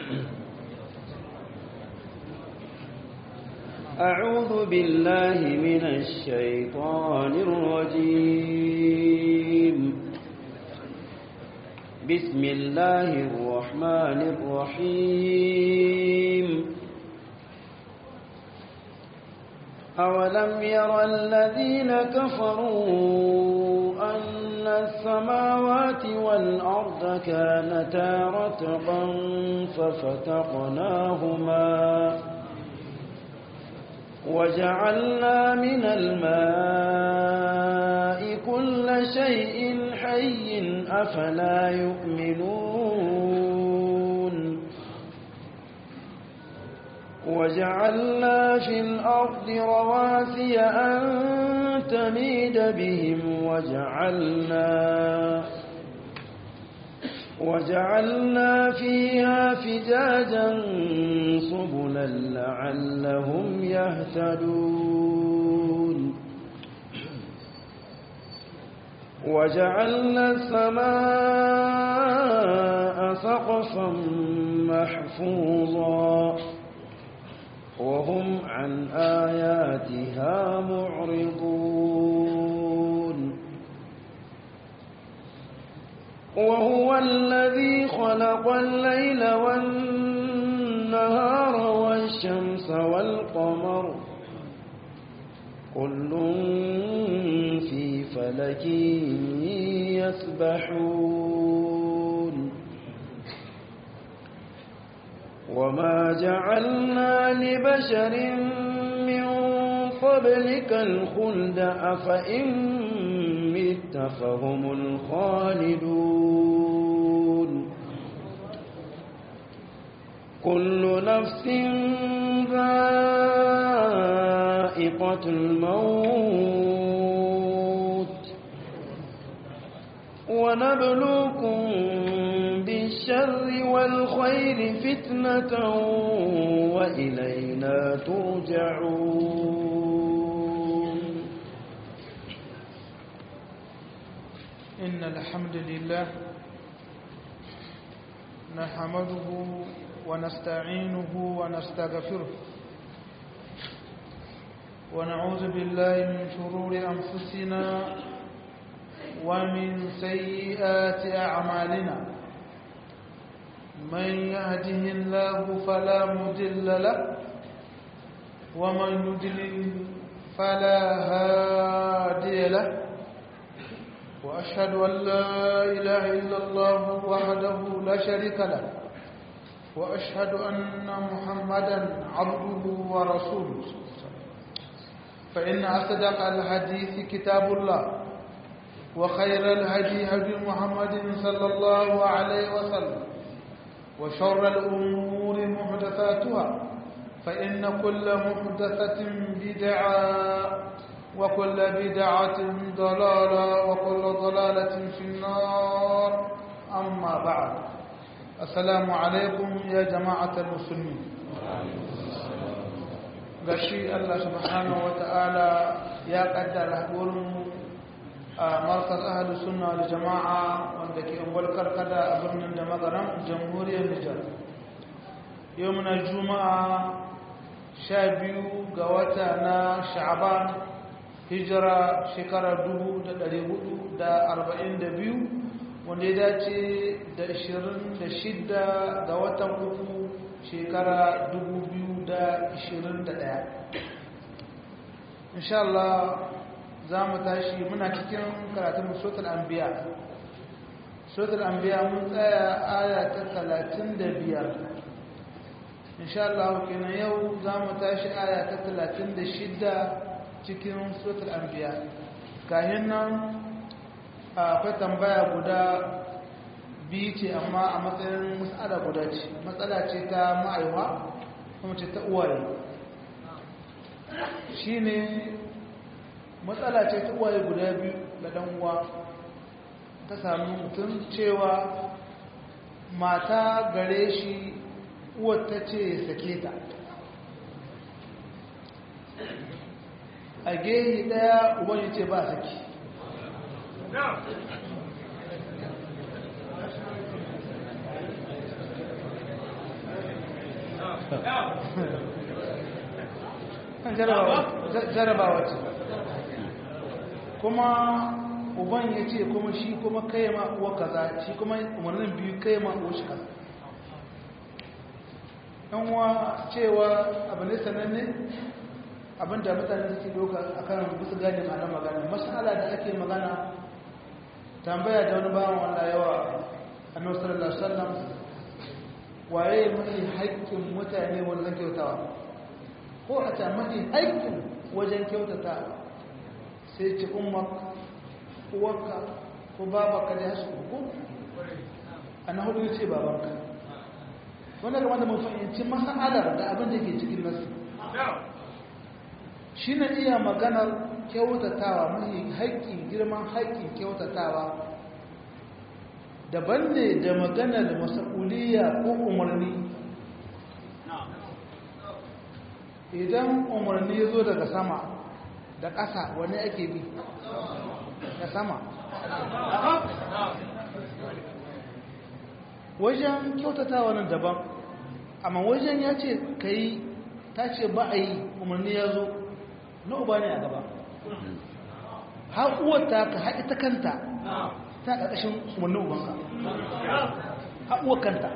أعوذ بالله من الشيطان الرجيم بسم الله الرحمن الرحيم أولم ير الذين كفروا أن السماوات والأرض كانتا رتقا ففتقناهما وجعلنا من الماء كل شيء حي أفلا يؤمنون وجعلنا في الأرض رواسي أن تميد بهم وجعلنا وجعلنا فيها فجاجا سبلا لعلهم يهتدون وجعلنا السماء سقفا محفوظا وهم عن آياتها معرضون وهو الذي خلق الليل والنهار والشمس والقمر كل في فلك يسبحون وما جعلنا لبشر من قبلك الخلد أفإن مت فهم الخالدون كل نفس ذائقة الموت ونبلوكم بالشر والخير فتنة وإلينا ترجعون إن الحمد لله نحمده ونستعينه ونستغفره ونعوذ بالله من شرور أنفسنا ومن سيئات أعمالنا من يهده الله فلا مضل له ومن يضلل فلا هادي له وأشهد أن لا إله إلا الله وحده لا شريك له وأشهد أن محمدا عبده ورسوله فإن أصدق الحديث كتاب الله وخير الهدي هدي محمد صلى الله عليه وسلم وشر الأمور محدثاتها فإن كل محدثة بدعة وكل بدعة ضلالة وكل ضلالة في النار أما بعد السلام عليكم يا جماعة المسلمين gashi Allah subhanahu wata'ala ya kaddara wurin a markas ahalus sunna da jama'a wanda ke ungwal karkada a birnin da magaran jamhuriyar Nijar yau muna juma'a sha biyu ga wata na sha'aban hijira shekarar biyu, wanda ya dace da shidda ga watan uku shekara ɗaya. insha Allah za mu tashi muna cikin karatun sotar anbiya sotar anbiya mun tsaya aya ta talatin da biyar. insha Allah kenan yau za mu tashi aya ta talatin da shidda. cikin suratul anbiya kayan nan akwai tambaya guda biyu ce amma a matsayin matsala guda ce matsala ce ta ma'aiwa kuma ce ta uwaye shi ne matsala ce ta uwaye guda biyu da ɗan uwa ta sami mutum cewa mata gare shi uwar ta ce sake ta a gehi daya uban ya ce ba saki kan jarabawa ce kuma uban ya ce kuma shi kuma kai ma uwa kaza shi kuma umarnin biyu kai ma uwa shi kaza yan uwa cewa abu ne sananne abinda mutane suke doka a kan bisa gane ma'ana magana masala da ake magana tambaya da wani bawan wanda yawa annabi sallallahu alaihi wasallam waye mafi haƙƙin mutane wajen kyautawa ko a ta mafi haƙƙin wajen kyautata sai ce ummak uwarka ko babaka da ya su ko a na hudu ce babanka wanda gama da mun fahimci masalar da abin da ke cikin nasu shi na iya maganar kyautatawa mafi haƙƙin girman haƙƙin kyautatawa daban ne da maganar masa'uliya ko umarni idan umarni ya zo daga sama da ƙasa wani ake bi da sama wajen kyautatawa nan daban amma wajen ya ce ka yi ta ce ba a yi umarni ya zo na uba ne a gaba haƙuwata ka haƙi ta kanta ta ƙarƙashin umarnin ubanka haƙuwa kanta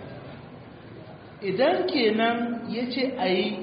idan kenan ya ce a yi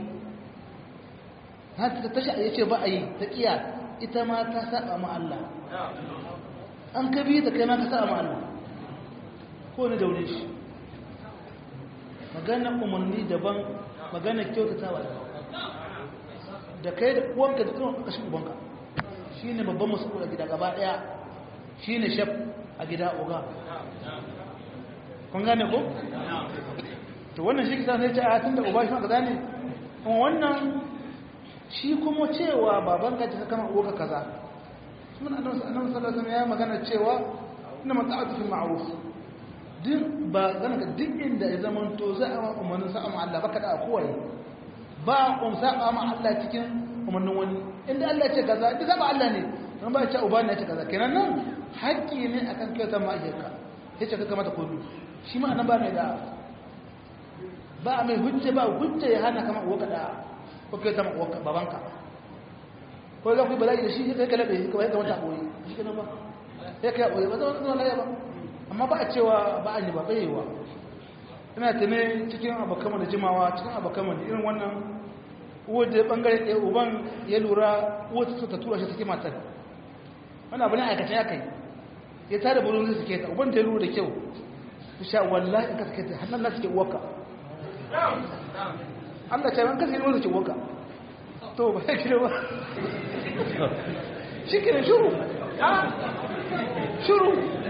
ta tashi ya ce ba a yi ta ƙiya ita ma ta saba ma Allah an ka biyu da kai ma ka saba ma Allah ko ni daure shi magana umarni daban magana kyautatawa da kai da uwanka da kuma ƙashin ubanka shi ne babban masu a gida gaba ɗaya shi ne shaf a gida oga kun gane ko? to wannan shi kisa sai ce a tun da uba shi ma kaza ne kuma wannan shi kuma cewa baban ka ta kama uwa kaza sun annabi sallallahu alaihi wasallam ya magana cewa inna mata'atu fil ma'ruf din ba gana ka duk inda ya zama to za a umarnin sa'a ma Allah baka da kowai ba um sa'a ma Allah cikin umarnin wani inda Allah ce kaza duk ba Allah ne don ba ce uba ne ce kaza kenan nan haƙƙi ne akan kyautar ma'aikata yace ka kamata komi shi ma nan ba mai da ba mai hujja ba hujja ya hana kama uwa kada ko kyautar uwa babanka ko za ku yi bala'i da shi kai kala da shi kawai kamata koyi shi kenan ba sai kai koyi ba zama zama laya ba amma ba a cewa ba a yi ba bayewa ina tune cikin abokanmu da jimawa cikin abokanmu da irin wannan uwar da bangare ɗaya uban ya lura uwar ta ta tura shi take matar wani abu ne aikata ya kai ya tada burin zai suke ta uban da ya lura da kyau su sha wallahi in ka suke ta hannun na suke uwarka Allah ce ban kasi wanda ke uwarka to ba ya kira ba shi kira shuru shuru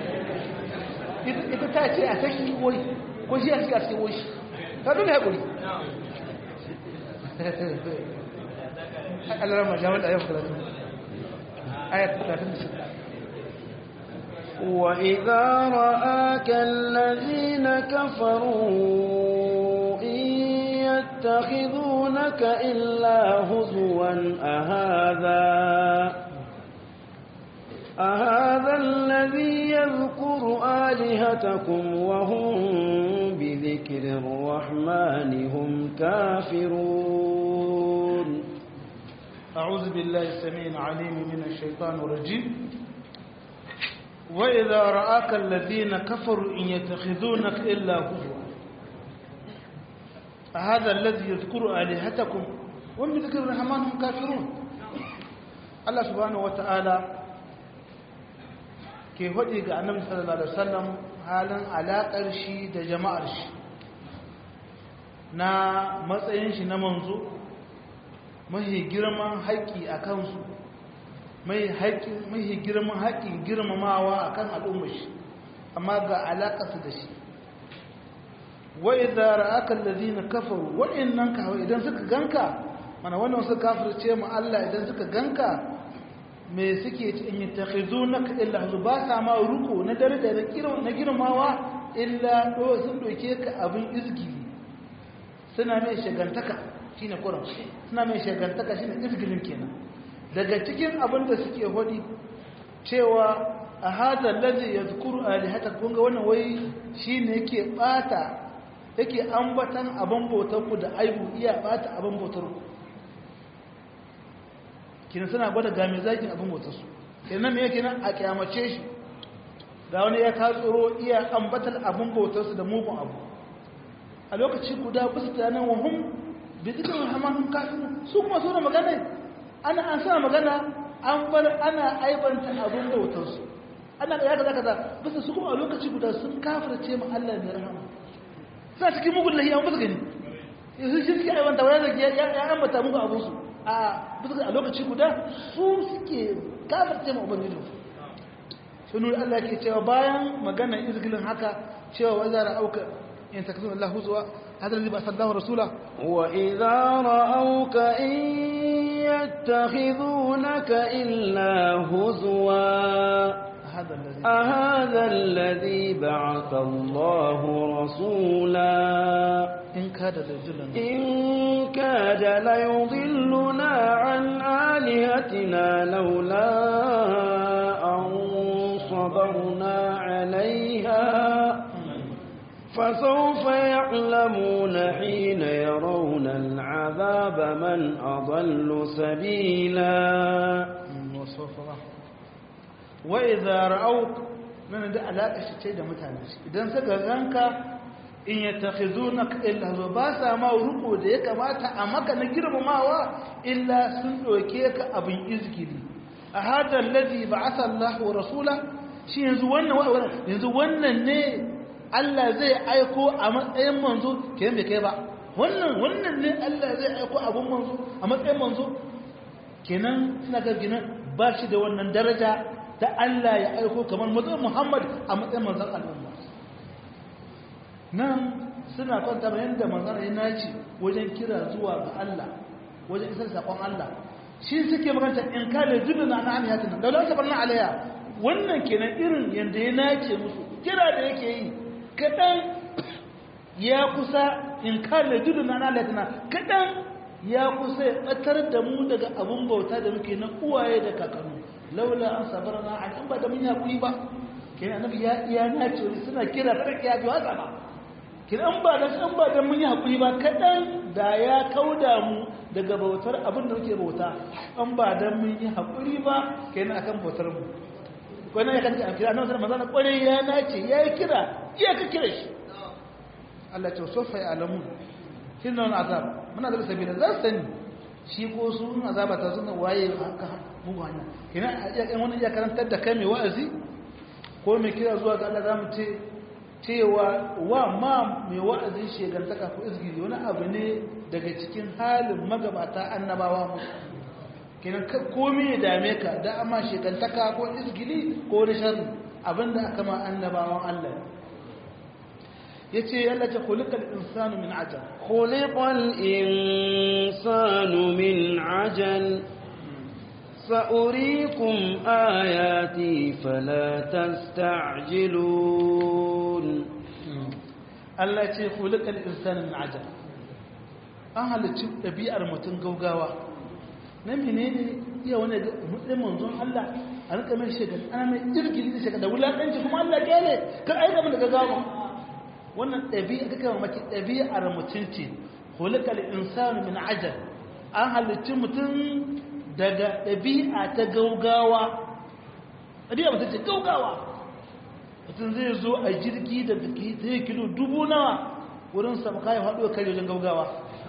ita ta ce a saki wai ko shi a cikin a cikin wai ta dole haƙuri Allah rama jami'ar da ayyukan karatu ayat 36 وإذا رآك الذين كفروا إن يتخذونك إلا هزوا أهذا أهذا الذي يذكر آلهتكم وهم بذكر الرحمن هم كافرون أعوذ بالله السميع العليم من الشيطان الرجيم وإذا رآك الذين كفروا إن يتخذونك إلا هزوا هذا الذي يذكر آلهتكم وهم بذكر الرحمن هم كافرون الله سبحانه وتعالى ke faɗi ga annabi sallallahu alaihi wasallam halin alaƙar shi da jama'ar shi na matsayin shi na manzo mahi girman haƙƙi a kansu mahi girman haƙƙin girmamawa a kan al'ummar shi amma ga alaƙarsu da shi wa'i zara aka lalzi na kafaru waɗannan kawai idan suka ganka mana wannan suka kafirce mu Allah idan suka ganka me suke in yi takhizu na illa su ba sa ma ruko na dare da na girmawa illa ɗo sun ɗauke ka abin izgili suna mai shagantaka shi ne kuran suna mai shagantaka shi ne izgilin kenan daga cikin abin da suke hudi cewa a hada lalzi ya zukuru alihata kunga wannan wai shi ne yake ɓata yake ambatan abin bautar ku da aibu iya bata abin bautar ku kina suna gwada game zakin abin bautar su kenan me yake nan a kyamace shi ga wani ya ka tsoro iya ambatan abin bautar su da mugun abu a lokaci guda bisa tunanin wahum bi dukkan rahmanin kafin su kuma so magana ana an sa magana an bar ana aibanta abin bautar su ana ga kaza kaza bisa su kuma a lokaci guda sun kafirce mu Allah ne rahama sa cikin mugun lahi an bisa gani yanzu shi suke aibanta wani da ya ambata muku abin su a bisa a lokaci guda su suke kafirce mu ubangiji su nuna Allah ke cewa bayan magana izgilin haka cewa wazara auka in takzun Allah huzwa هذا الذي بعث الله رسوله وإذا رأوك إن يتخذونك إلا هزوا هذا الذي أهذا الذي بعث الله رسولا إن كاد ليضلنا إن كاد ليضلنا عن آلهتنا لولا أن صبرنا عليها فسوف يعلمون حين يرون العذاب من أضل سبيلا وسوف وإذا رأوك من da alaƙa shi ce da mutane idan suka ganka in ya takhizunaka illa zo ba sa ma ruko da ya kamata a maka na girmamawa illa sun doke ka abin izgili a hada alladhi ba'atha Allah wa rasula shi yanzu wannan yanzu wannan ne Allah zai aiko a matsayin manzo ke bai kai ba wannan wannan ne Allah zai aiko abun manzo a matsayin manzo kenan suna ga gina ba shi da wannan daraja ta Allah ya aiko kamar manzon Muhammad a matsayin manzon al'umma nan suna kwanta bayan da manzon ya naci wajen kira zuwa ga Allah wajen isar sakon Allah shi suke maganta in kale dubin na an yatin da Allah tabarna alaiya wannan kenan irin yanda ya nace musu kira da yake yi kaɗan ya kusa in kare dudu na nalatina kaɗan ya kusa ya ɓatar da mu daga abin bauta da muke na uwaye da kakannu laula an sabar na a ba da mun ya kuyi ba ke annabi ya iya na ce suna kira farki ya ji watsa ba ke an ba da an ba da mun yi hakuri ba kaɗan da ya kauda mu daga bautar abin da muke bauta an ba da mun yi hakuri ba kenan akan bautar mu wani ya kanta a kira nan sanar mazana kwarai ya nace ya yi kira iya ka kira shi Allah ce sofa ya alamu shi na wani azab muna da sabi da za su sani shi ko su yin azaba ta suna waye haka mugu hanya kina a wani iya karantar da kai mai wa'azi ko mai kira zuwa ga Allah za mu ce cewa wa ma mai wa'azi shegantaka ko izgiri wani abu ne daga cikin halin magabata annabawa mu kenan komai ya dame ka da amma shekantaka ko izgili ko rishan abinda aka ma annabawan Allah ya ce yalla ce kulikal insanu min ajal kulikal insanu min ajal sa'urikum ayati fala tasta'jilun Allah ce kulikal insanu min ajal an halicci ɗabi'ar mutum gaugawa na menene iya wani mutum manzon Allah a rika mai shekar ana mai jirgin da shekar da wulaƙanci kuma Allah kyale kan aika mun daga gawa wannan ɗabi'a kake mamaki ɗabi'ar mutum ce hulikal insanu min ajal an halicci mutum daga ɗabi'a ta gaugawa ɗabi'a mutum ce gaugawa mutum zai zo a jirgi da zai kilo dubu nawa wurin sa kayan haɗuwa kare wajen gaugawa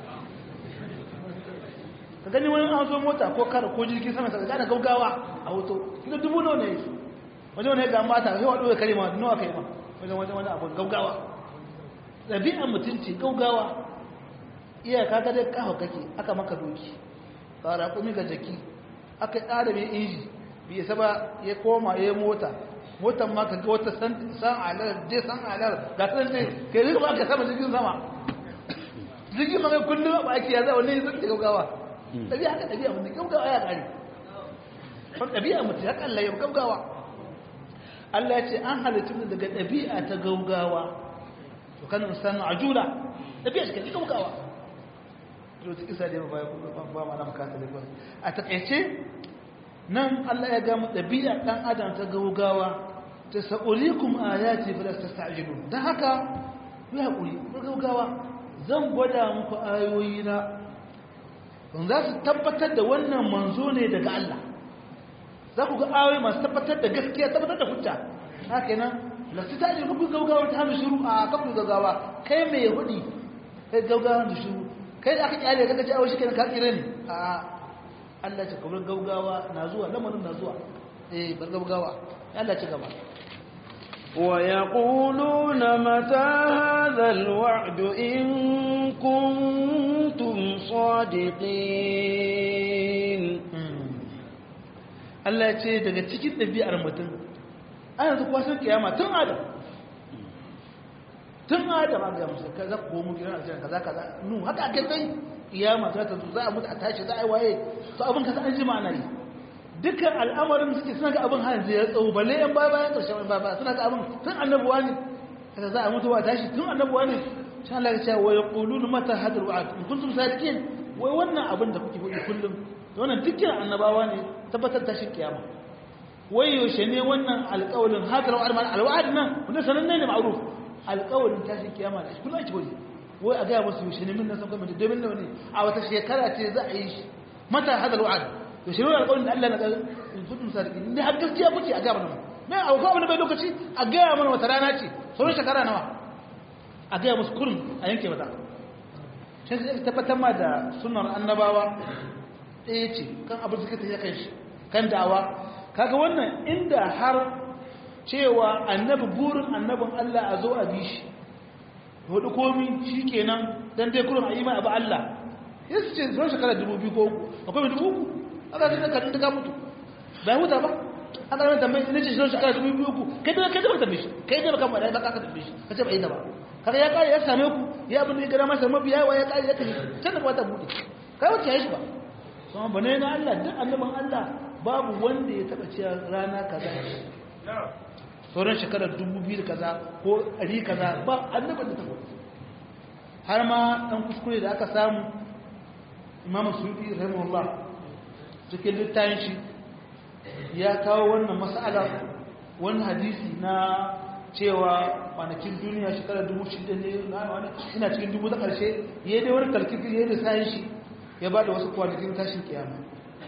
ka gani wani an zo mota ko kar ko jirgin sama ka gane gaugawa a hoto kilo dubu nawa ne wajen wani ga mata sai haɗuwa kare ma nawa kai ma wajen wajen wani abu gaugawa ɗabi'an mutunci gaugawa iyaka ga dai kawo kake aka maka doki tsara kumi ga jaki aka ƙara mai inji bai isa ba ya koma ya mota motan ma ka ga wata san alar je san alar ga san dai kai rika ba ka sama jirgin sama jirgin ma kullum ba ake ya zai wani zai ta gaugawa ɗabi'a haka ɗabi'a mutum gaugawa ya ƙari kan ɗabi'a mutum ya ƙalla ya gaugawa Allah ya ce an halittu daga ɗabi'a ta gaugawa to kan insanu ajula ɗabi'a shi kan gaugawa to ta kisa da ba ba ma na makata da a takaice nan Allah ya gamu ɗabi'a ɗan adam ta gaugawa ta sa'ulikum ayati fa lastasta'jilun dan haka ku haƙuri ku gaugawa zan gwada muku ayoyi na don za su tabbatar da wannan manzo ne daga Allah za ku ga ayoyi masu tabbatar da gaskiya tabbatar da hujja haka nan lasu ta ajiyar ku gaugawa ta hannu shiru a kafin gaugawa kai mai hudi kai gaugawa da shiru kai da aka kyale kaga ci awo shi kenan ka tsire ne a Allah ce kamar gaugawa na zuwa lamarin na zuwa eh bar gaugawa Allah ci gaba ويقولون متى هذا الوعد إن كنتم صادقين Allah ce daga cikin ɗabi'ar mutum an yanzu kwasan kiyama tun adam tun adam an gaya musu kaza ko mu gidan aljanna kaza kaza nu haka ake kai kiyama za ta zo za a mutu a tashi za a yi waye to abin kasa an jima ana yi dukkan al'amarin suke suna ga abin hanzu ya tsawo balle yan baya bayan ƙarshen yan baya suna ga abin tun annabuwa ne kaza za a mutu ba tashi tun annabuwa ne shan Allah ya ce wa yaqulun mata hadar wa'ad in kuntum sadiqin wai wannan abin da kuke faɗi kullum wannan dukkan annabawa ne tabbatar tashin kiyama wai yaushe ne wannan alƙawalin hadar wa'ad ma alwa'ad nan wanda sananne ne ma'ruf alƙawalin tashin kiyama da shi kullum ake wani wai a ga musu yaushe ne min nan san kuma domin da wani a wata shekara ce za a yi shi mata hadar wa'ad to shi ne alƙawarin da Allah na ga in kuntum sadiqin ne har gaskiya kuke a gaba nan me a ko abin bai lokaci a ga mana wata rana ce sauran shekara nawa a ga musu kurin a yanke mata sai sai tabbatar ma da sunnar annabawa ɗaya ce kan abin suka tafi kan shi kan da'awa kaga wannan inda har cewa annabi burin annabin Allah a zo a bi shi hudu komi shikenan dan dai kurin a yi mai abu Allah yasu ce zuwa shekara dubu biyu ko uku akwai mai dubu uku aka ce ka dinka mutu bai huta ba aka mai tambayi ne ce shi shekara dubu biyu ku kai da kai da ba tambaye shi kai da baka mada baka ka tambaye shi kace bai da ba kaga ya kare ya same ku ya abin da ya gara masa mabiya wa ya kare ya kace can da ta bude kai wace yayi shi ba kuma bane na Allah duk annaban Allah babu wanda ya taba cewa rana kaza sauran shekarar dubu biyu kaza ko ɗari kaza ba annaban da ta har ma ɗan kuskure da aka samu imamu suɗi rahimahullah cikin littafin shi ya kawo wannan mas'ala wani hadisi na cewa kwanakin duniya shekarar dubu shida ne na wani ina cikin dubu ta ƙarshe ya dai wani kalkifin ya da sayan shi ya ba da wasu kwanakin tashin kiyama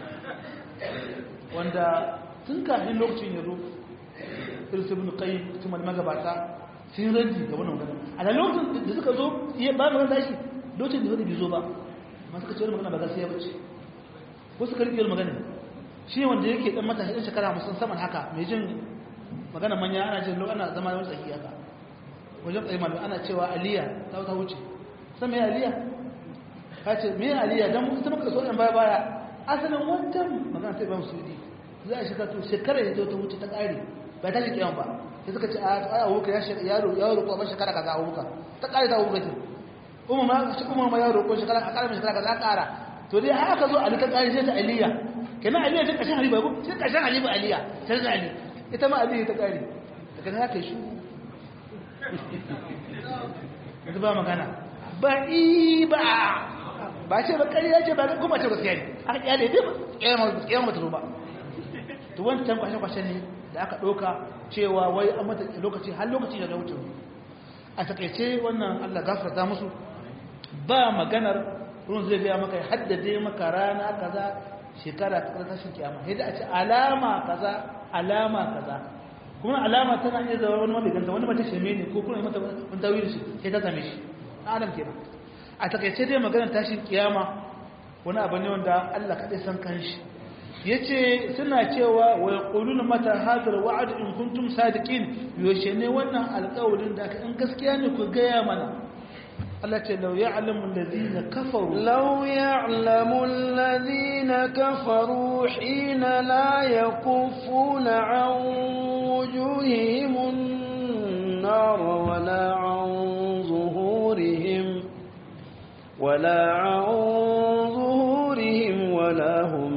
wanda tun kafin lokacin ya zo irsu bin kai kuma magabata sun ranji ga wannan magana a da lokacin da suka zo ya ba da wani tashi lokacin da wani bai zo ba masu kace wani magana ba gaskiya ba ce wasu karfiyar magana shi wanda yake dan matashi dan shekara musan saman haka mai jin magana manya ana jin ana zama wani tsaki haka wajen tsaye malu ana cewa aliya ta ta wuce san mai aliya ka ce mai aliya dan ita muka so yan baya baya asalin wancan magana ta ban sudi za a shiga to shekara ya zo ta wuce ta kare ba ta shi kiyan ba sai suka ce a abuka ya yaro ya roƙo ba shekara kaza abuka ta kare ta abuka ce umma ma shi umma ma ya roƙo shekara a kare shekara kaza kara to dai haka zo ali ta kare sai ta aliya kenan aliya ta kashin ali ba ko sai kashin ali ba aliya sai ta ali ita ma aliya ta kare daga nan haka shi yanzu ba magana ba i ba ba ce ba ƙarya ce ba kuma ce gaskiya ne aka kyale dai ba kiyama ba ta zo ba to wancan kwashe-kwashe ne da aka ɗauka cewa wai an mata lokaci har lokaci da wuce a takaice wannan allah gafarta musu ba maganar ruwan zai biya maka ya haddade maka rana kaza shekara ta tashin kiyama sai da a ce alama kaza alama kaza kuma alama tana iya zama wani wanda ganta wani mace sheme ne ko kuma mata wani tawili shi sai ta same shi adam kenan a takaice dai maganar tashin kiyama wani abu ne wanda Allah kaɗai san kanshi yace suna cewa wa yaquluna mata hadar wa'd in kuntum sadiqin yoshe ne wannan alƙawarin da in gaskiya ne ku gaya mana Allah ce lau ya'lamu alladhina kafaru law ya'lamu alladhina kafaru hina la yakuffuna 'an wujuhihim an-nar wala 'an zuhurihim wala 'an zuhurihim wala hum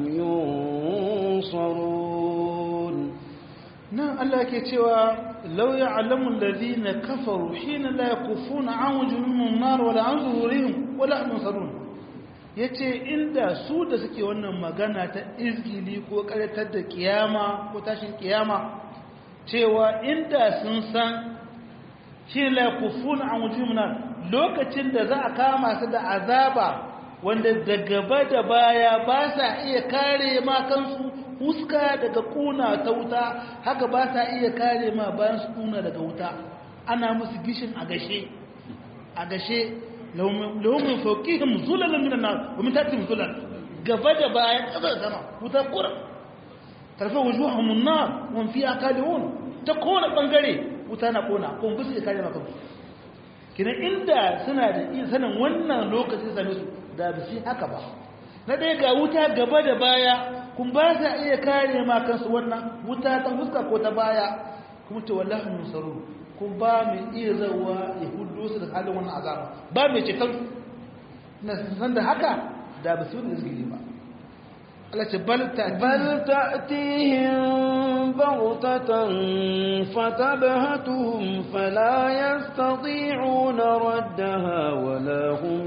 yunsarun nan Allah yake cewa law ya'lamu alladhina kafaru hina la yakufuna 'an wujuhihim an-nar wala 'an zuhurihim wala hum yunsarun yace inda su da suke wannan magana ta izgili ko karatar da kiyama ko tashin kiyama cewa inda sun san shi la yakufuna an wujuhum nar lokacin da za a kama su da azaba wanda da gaba da baya ba sa iya kare ma kansu huska daga kuna ta wuta haka ba sa iya kare ma bayan su kuna daga wuta ana musu gishin a gashe a gashe laumin fauqihim zulalan minan nar wa min tahtihim zulal gaba da baya kasar sama wuta kura tarfa wujuhum an-nar wa fiha kalihun ta kona bangare wuta na kona kuma bisu ya kare maka kina inda suna da iya sanin wannan lokacin same su da ba su haka ba na ɗaya ga wuta gaba da baya kun ba sa iya kare ma kansu wannan wuta ta fuska ko ta baya kuma ce wallahi musaru kun ba mai iya zawa ya hudu su da halin wannan azaba ba mai ceton na san da haka da ba su da izgiri ba Allah ce bal ta بل تأتيهم بغتة فتبهتهم فلا يستطيعون ردها ولا هم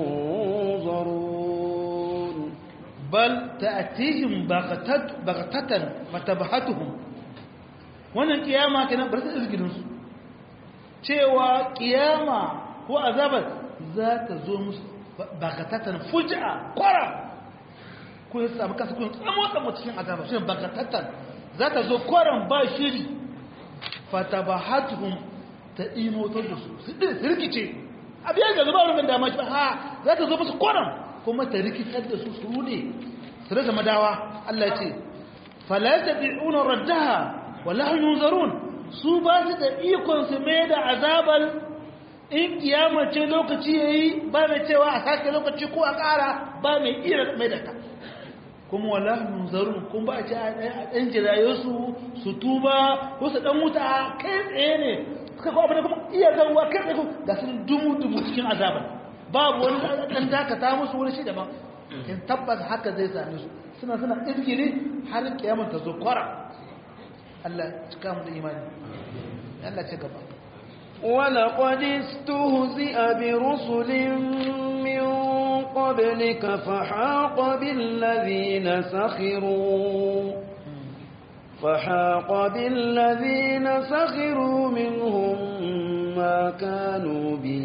ينظرون bal ta'tihim baghatat baghatatan fatabhatuhum wannan kiyama kenan bar su izgidin su cewa kiyama ko azabar za ta zo musu baghatatan fuj'a kwara ko ya samu kansu kun tsamo tsamo cikin azabar shi baghatatan za ta zo kwaran ba shiri fatabhatuhum ta imotar da su su rikice abiyar ga zuba rubin dama shi ha za ta zo musu kwaran kuma ta rikitar da su su rude su rasa madawa Allah ce falata bi'una raddaha wallahi yunzarun su ba su da ikon su mai da azabal in kiyama ce lokaci yayi ba mai cewa a sake lokaci ko a ƙara ba mai iya mai da ta kuma wallahi yunzarun kuma ba a ce a ɗan jiraye su su tuba ko su ɗan wuta kai tsaye ne suka kawo abin da kuma iya zarwa kai tsaye ga su dumu dumu cikin azabar babu wani ɗan dakata musu wani shi daban in tabbas haka zai same su suna suna izgiri har kiyamar ta zo kwara Allah cika mu da imani Allah ce gaba ولقد استهزئ برسل من قبلك فحاق بالذين سخروا فحاق بالذين سخروا منهم ما كانوا به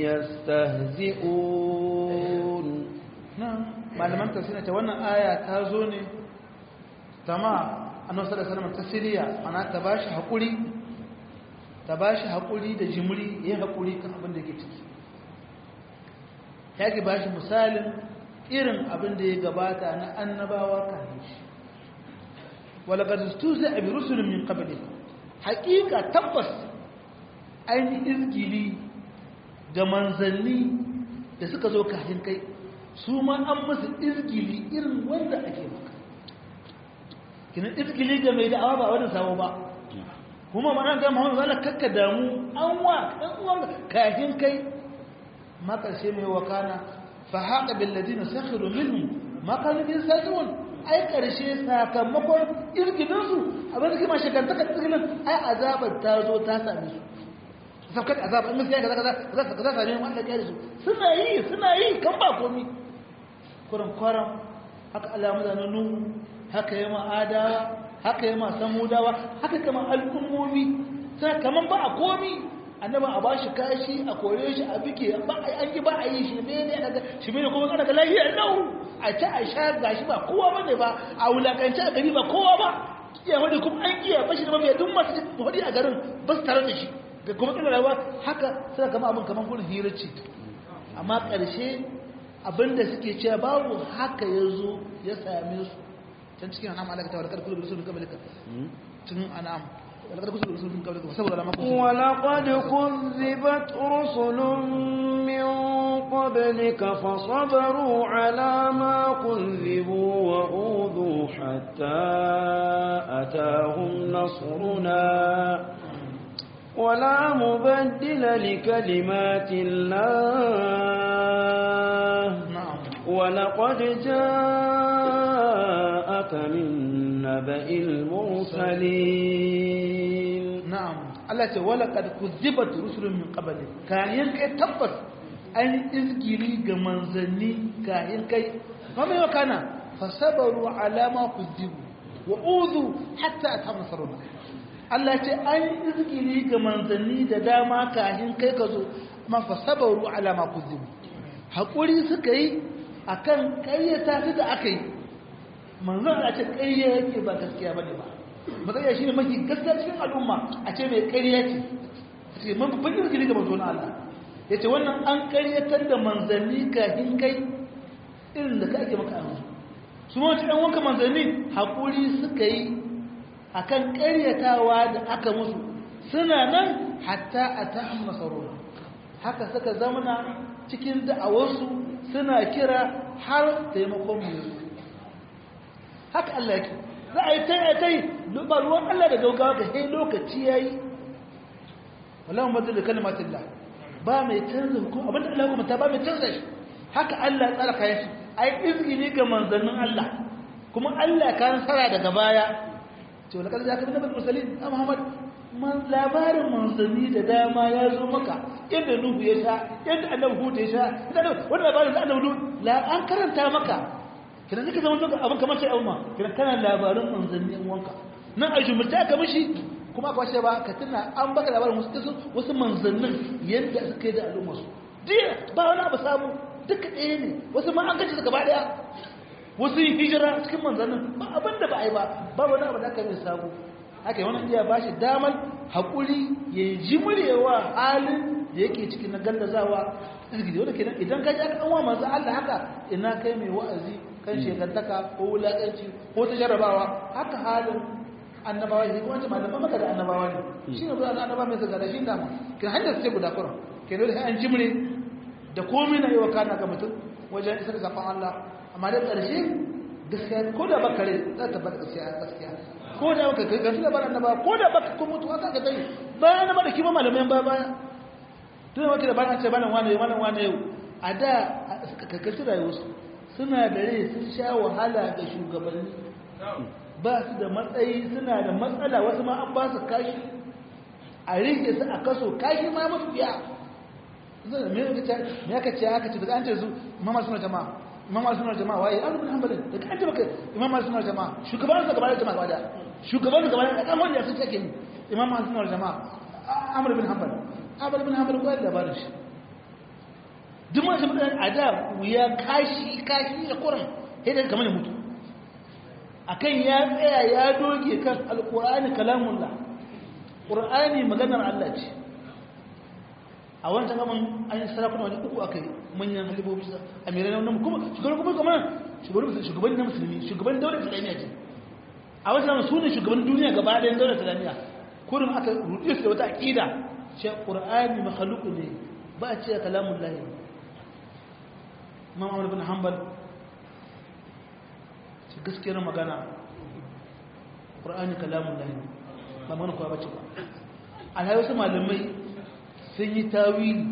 يستهزئون malaman tafsira ta wannan aya ta zo ne tama annabi sallallahu alaihi wasallam tasiriya ana ta bashi hakuri ta bashi hakuri da jimri yayin hakuri kan abin da yake ciki yake bashi misalin irin abin da ya gabata na annabawa kafin shi wala qad istuza bi rusulin min qablik haqiqa tabbas ainihin izgili ga manzanni da suka zo kafin kai su ma an musu izgili irin wanda ake maka kina izgili ga mai da'awa ba wani sabo ba kuma mana ga Muhammadu zalla kakka damu an wa dan uwan kafin kai ma karshe mai wakana fa haqa bil ladina sakhiru minhum ma kanu bi sajun ai karshe sakamakon izgilin su abin da kuma shekantaka izgilin ai azabar ta zo ta same su saukar azaba in gaskiya kaza kaza kaza kaza same mu Allah ya su suna yi suna yi kan ba komi kuran kwaram haka alamu da nuhu haka yama adawa haka yama samudawa haka kama al'ummomi sai kaman ba a komi annaba a bashi kashi a kore shi a bike ba an yi ba a yi shi ne ne daga shi ne kuma kana ga lafiya nau a ci a sha gashi ba kowa bane ba a wulakanci a gari ba kowa ba iya wani kuma an kiya bashi da mabiya duk masu wadi a garin ba su tare da shi da kuma tsira rayuwa haka suna kama abin kamar gudun hirarci amma ƙarshe abinda suke cewa babu haka ya zo ya same su can cikin anam alaƙa ta wadakar kudu da rasulun kabalika cikin anam wadakar kudu da rasulun kabalika saboda lamar kudu ولقد كذبت رسل من قبلك فصبروا على ما كذبوا وأوذوا حتى أتاهم نصرنا ولا مبدل لكلمات الله na'am ولقد جاءك من نبأ المرسلين na'am Allah ce wala kad kuzibat rusulun min qabli kayan kai tabbas an izgiri ga manzanni kayan kai kuma yau kana fasabaru ala ma kuzibu wa uzu hatta atam nasaruna Allah ce an izgili ga manzanni da dama kafin kai ka zo ma fa sabaru ala ma kuzibu hakuri suka yi akan ƙaryata su da aka yi manzon a ce ƙarya yake ba gaskiya bane ba magana shi ne mafi gaskiya cikin al'umma a ce mai ƙarya ce ce man babban izgili ga manzon Allah ya ce wannan an ƙaryatar da manzanni kafin kai irin da ka ake maka a su ma wata ɗan wanka manzanni haƙuri suka yi a kan ƙaryatawa da aka musu suna nan hatta a ta'an masarora haka suka zamana cikin da'awarsu suna kira har taimakon mu yanzu haka Allah yake za a yi ta yi ta yi ba ruwan Allah da gaugawa ka sai lokaci ya yi wallahu madu da kalmatin ba mai canza hukum abinda Allah kuma ta ba mai canza shi haka Allah ya tsara kayan shi ai izgini ga manzannin Allah kuma Allah ka nasara daga baya ce wala kada zaka nabi mursalin a Muhammad man labarin manzanni da dama ya zo maka yadda Nuhu ya sha yadda Annabi Hud ya sha wannan labarin da Annabi la an karanta maka kidan zaka zama zuwa abin kamar sai umma kidan kana labarin manzanni in wanka nan a jumurta ka mishi kuma aka wace ba ka tuna an baka labarin wasu wasu manzannin yadda suka yi da al'umma su diya ba wani abu samu duka ɗaya ne wasu ma an gaji su gaba ɗaya wasu yi hijira cikin manzannin ba abin da ba a yi ba ba wani abu da aka yi samu haka yi wani iya ba shi damar haƙuri ya ji muryewa halin da yake cikin na gallazawa izgidi wanda kenan idan ka ji aka ɗanwa manzo Allah haka ina kai mai wa'azi kan shekantaka ko wulaƙanci ko ta jarabawa haka halin annabawa ne kuma malaman maka da annabawa ne shi ne zuwa annabawa mai zaga da shi dama kin hanyar sai guda kurum ke dole sai an jimre da komai na yi wa kana ga mutum wajen isar zafin Allah amma da ƙarshe gaskiya ko da baka rai za ta bar gaskiya gaskiya ko da baka kai gaskiya bar annabawa ko da baka ko mutuwa ka ga dai bayan annaba da kima malamai ba baya tun wata da bayan ce bayan wani wani wani yau a da kakkaci rayuwarsu suna da rai sun sha wahala ga shugabanni ba su da matsayi suna da matsala wasu ma an ba su kashi a rike su a kaso kashi ma mafi biya me aka ce aka ce daga an ce su imama suna jama'a imama suna jama'a waye an rubin hanbalin daga an ce baka imama suna jama'a shugaban su gabanin jama'a gaba shugaban su gabanin da kan wanda sun take ni imama suna jama'a amr bin hanbal amr bin hanbal ko da labarin shi duk ma shi mutane a da wuya kashi kashi da kuran sai da kamar mutu akan ya tsaya ya doge kan alkur'ani kalamullah qur'ani maganar Allah ce a wancan gaban an yi sarakuna wani uku aka yi manyan halibobi amirai na wannan kuma shugaban kuma kuma shugaban shugaban na musulmi shugaban daular islamiyya ce a wancan gaban su ne shugaban duniya gaba ɗayan daular islamiyya kurin aka ruɗe su da wata aƙida ce qur'ani makhluq ne ba a ce kalamullah imam Ahmad bin Hanbal gaskiyar magana ƙur'ani kalamun lahi ba mana kuwa bace ba alhaji wasu malamai sun yi tawili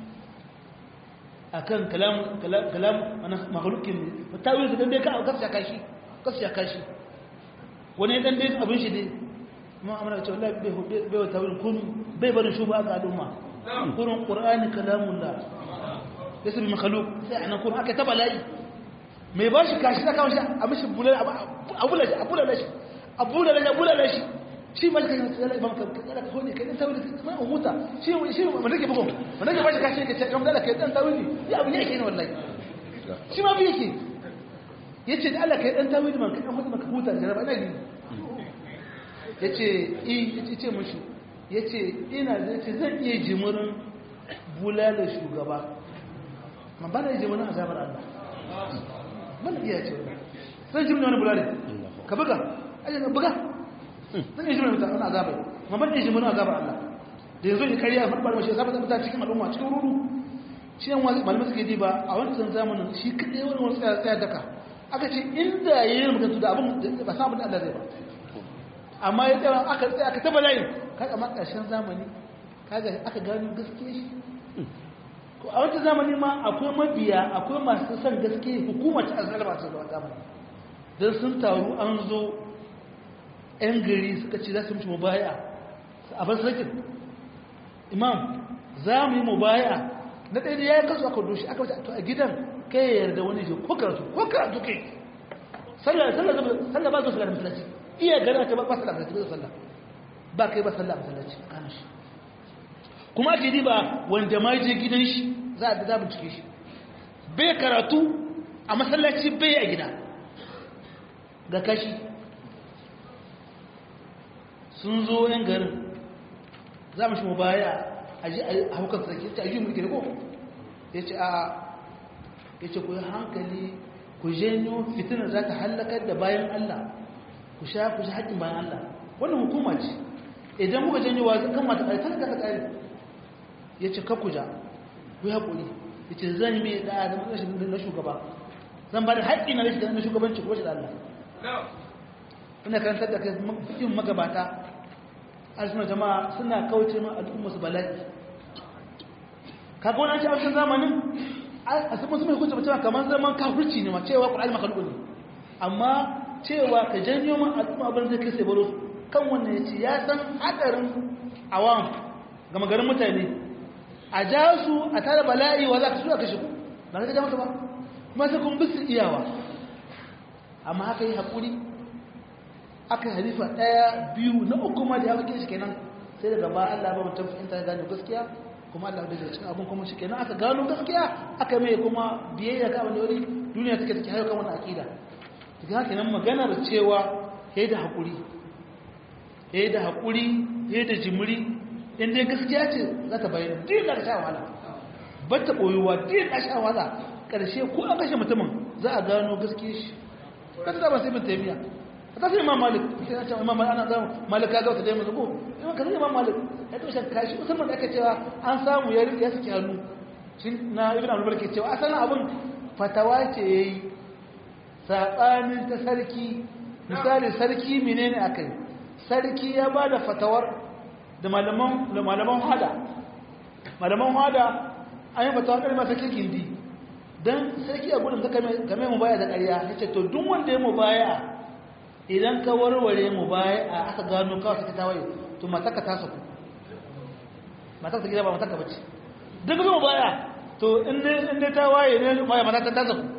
a kan kalam mahalukin ne tawili su ɗan dai ka kasu ya kashi kasu ya kashi wani ɗan dai abin shi dai ma amina da cewa bai wa tawilin kunu bai barin shuba ga al'umma kurin ƙur'ani kalamun la ya sabi mahaluk sai a nan kurin aka taba layi mai ba shi kashi ta kawo shi a mishi bulala shi a bulala shi a bulala shi a bulala shi shi ma shi kashi tsala imam ka tsala ka kone kai dan tawili sai an huta shi shi ma nake bugun ma nake ba shi kashi ka ce imam dala kai dan tawili ya abu ne yake ne wallahi shi ma bi yake yace da Allah kai dan tawili man kai dan huta maka huta da jaraba ina gini yace i yace ce mushi yace ina yace zan iya jimurin bulala shugaba ma ba na jimurin azabar Allah mana iya ce zan ji wani bulare ka buga aje ka buga zan yi jimin mutane azabai ma ban yi jimin azabar Allah da yanzu ya kariya farfar mashi azabar da cikin al'umma cikin ruru shi yan wani malamai suke diba a wancan zamanin shi kaɗai wani wani tsaya tsaya daka aka ce inda ya yi mutuntu da abin ba sa abin da Allah zai ba amma ya tsaya aka tsaya aka taba layin kaga ma ƙarshen zamani kaga aka gano gaskiya shi a wata zamani ma akwai mabiya akwai masu son gaske hukumar ta azal ba su da zamani don sun taru an zo 'yan gari suka ce za su mishi mubaya a basirakin imam za mu yi mubaya na ɗaya da ya yi kasu aka doshi aka wace a gidan kai ya yarda wani shi ko karatu ko karatu kai sallah ba su shiga da masallaci iya gana ta ba su da masallaci ba sallah ba kai ba sallah masallaci kana shi kuma ake diba wanda ma je gidan shi za a za bincike shi bai karatu a masallaci bai a gida ga kashi sun zo yan garin za mu shi mu baya a ji a hukar sarki ta yi mulki ko ya ce a ya ce ku yi hankali ku janyo fitinar za ta hallakar da bayan Allah ku sha ku sha haƙƙin bayan Allah wannan hukuma ce idan kuka janyo wa kan mata ƙari talaka ta ƙari ya ce kakuja ku yi haƙuri ya ce zan yi mai ɗaya da rashin na shugaba zan ba da haƙƙi na rashin na shugabanci ko shi da Allah ina karantar da kai yin magabata arzikin jama'a suna kauce ma al'umma su bala'i kaga wani ce a wajen zamanin a sun musu mai hukunci mutum kamar zaman kafirci ne ma cewa ƙwararri makalubu ne amma cewa ka janyo ma al'umma abin zai kai sai baro kan wannan ya ce ya san haɗarin awam gama garin mutane a ja su a tara bala'i wa za ka su a kashe ku ba ka ja masa ba kuma sai kun bisu iyawa amma haka yi haƙuri aka yi halifa ɗaya biyu na uku ma da ya wakil shi kenan sai daga ba Allah ba mutum fahimta ya gane gaskiya kuma Allah da cikin abin kuma shi kenan aka gano gaskiya aka mai kuma biyayya ga abin da wani duniya take take hayo kan wannan akida daga haka nan maganar cewa yayi da hakuri yayi da hakuri yayi da jimiri in dai gaskiya ce za ta bayyana din da sha wahala ba ta boyuwa din da sha wahala karshe ko an kashe mutumin za a gano gaskiyar shi kada ba sai bin taymiya ta sai imam malik sai ya ce imam malik ana zama malik kaga wata dai mu zuko imam kaza imam malik ya to shan kashi musamman da aka cewa an samu ya ya saki hannu shin na ibn abdul ke cewa asalin abun fatawa ce yayi sabanin ta sarki misali sarki menene akai sarki ya bada fatawar da malaman da malaman hada malaman hada an yi fatawa kalmar sarki gindi dan sarki a gudun ka kame mu baya da ƙarya yace to duk wanda ya mu baya idan ka warware mu baya a aka gano kawai suka tawaye to mataka ta saku mataka gida ba mataka bace duk mu baya to in ne in ne ta waye ne baya mataka ta saku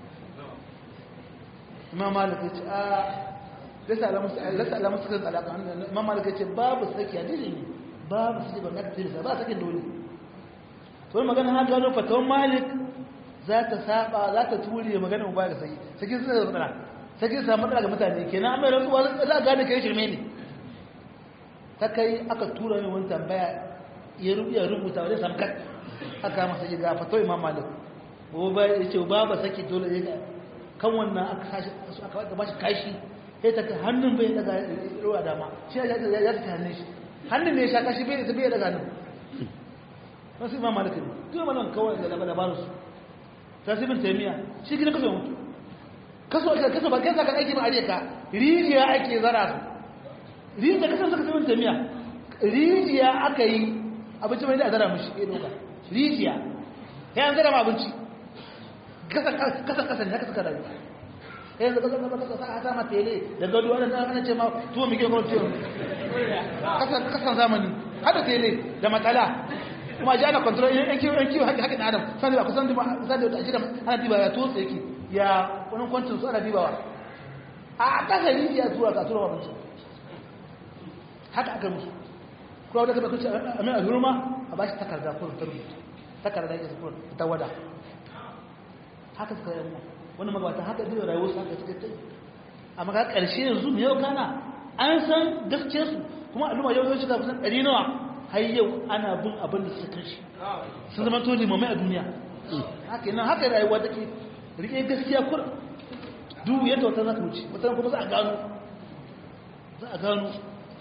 imam malik yace a lasa alamu lasa alamu suka alaka imam malik yace babu saki hadisi ne babu saki ban ka tilsa ba sakin dole to magana ha gano fatawan malik za ta saba za ta ture magana mu baya sai sai sai da sai kin samu matsala ga mutane kenan amma rantsuwa za a gane kai shirme ne ta kai aka tura mai wani tambaya ya rubuta rubuta wani samkat aka masa yi ga fato imam malik ko ba ya ce ba ba saki dole ya ga kan wannan aka sashi su aka ba shi kashi sai ta hannun bai daga ruwa dama shi ya ya ya ta hannun shi hannun ne ya sha kashi bai bai daga nan wasu imam malik ne duk malan kawai da labarin su sai bin taymiya shi gidan kaso mutu kaso ake kaso ba kai zaka aiki ba are ka rijiya ake zara su rijiya kaso suka sabin tamiya rijiya aka yi abinci mai da zara mishi ya doka rijiya ya an zara ma abinci kasan kasan kasan ne haka suka rayu ya yanzu kasan kasan kasan a sama tele da gado ana ana ce ma tuwo mai gina tuwo kasan kasan zamani hada tele da matsala kuma ji ana kontrol yan kiwo yan kiwo haƙi haƙin adam sani ba kusan sani da ajiyar ana diba ya tosa yake ya wani kwancin su ana dibawa a ƙasa rijiya tura ka tura abinci haka aka musu kuma wadda ka bakunci a mai alhurma a ba shi takarda kuma ta rubuta takarda ya kuma ta wada haka suka yi wani magabata haka zai rayuwar su haka suka yi amma ka ƙarshe yanzu mai yau kana an san gaskiyarsu kuma al'umma yau yau shiga kusan ɗari nawa har yau ana bin abin da suka shi sun zama to limamai a duniya haka yana haka rayuwa take rike gaskiya kur duk yadda wata za ka wuce wata kuma za a gano za a gano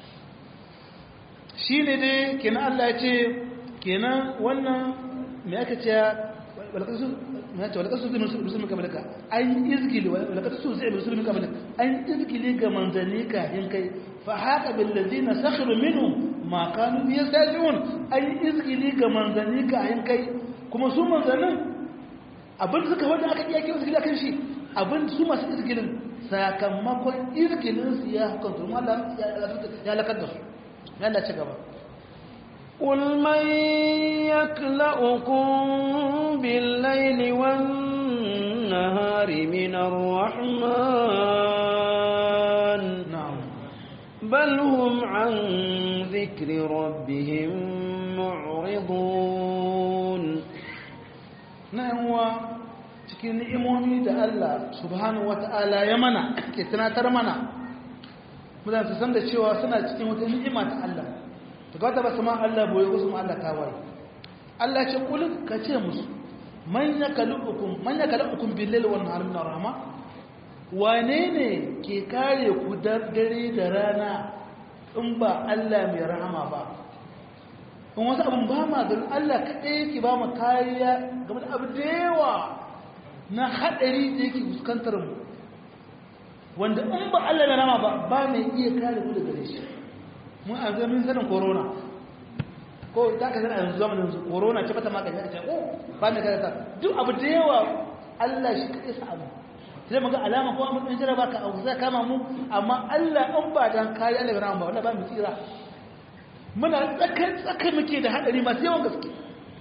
shi ne dai kenan Allah ya ce kenan wannan mai aka ce walakasu zai musulmi kamalika an izgili walakasu zai musulmi kamalika an izgili ga manzanni kayan kai fa haka billazi na sakhiru minu ma kanu biya sajiyun an izgili ga manzanni kayan kai kuma su manzannin abin suka wanda aka iya kira izgili akan shi abin su masu izgilin sakamakon izgilin su ya hukunta Allah ya lakar da su yalla ci gaba قل من يكلأكم بالليل والنهار من الرحمن na'am بل هم عن ذكر ربهم معرضون نعم cikin ni'imomi da Allah subhanahu wata'ala ya mana ke tunatar mana mudan su san da cewa suna cikin wata ni'ima ta Allah to ga ta ba su ma Allah boye ko su ma Allah tawaye Allah ce kul ka ce musu man yakalukum man yakalukum bil laili wan nahari min rahma wane ne ke kare ku dare da rana in ba Allah mai rahama ba in wasu abin ba ma ganin Allah kaɗai yake ba mu kariya game da abu da yawa na haɗari da yake fuskantar mu wanda in ba Allah mai rahama ba ba mai iya kare ku daga shi mun a zamin sanin corona ko za ka zana yanzu zamanin yanzu corona ce bata magani aka ce ko ba mai kare ta duk abu da yawa Allah shi kaɗai sa abu sai muga alama ko mun jira baka abu zai kama mu amma Allah an ba dan kare Allah bai rahama ba wallahi ba mu tsira muna tsakar tsakar muke da hadari masu yawan gaske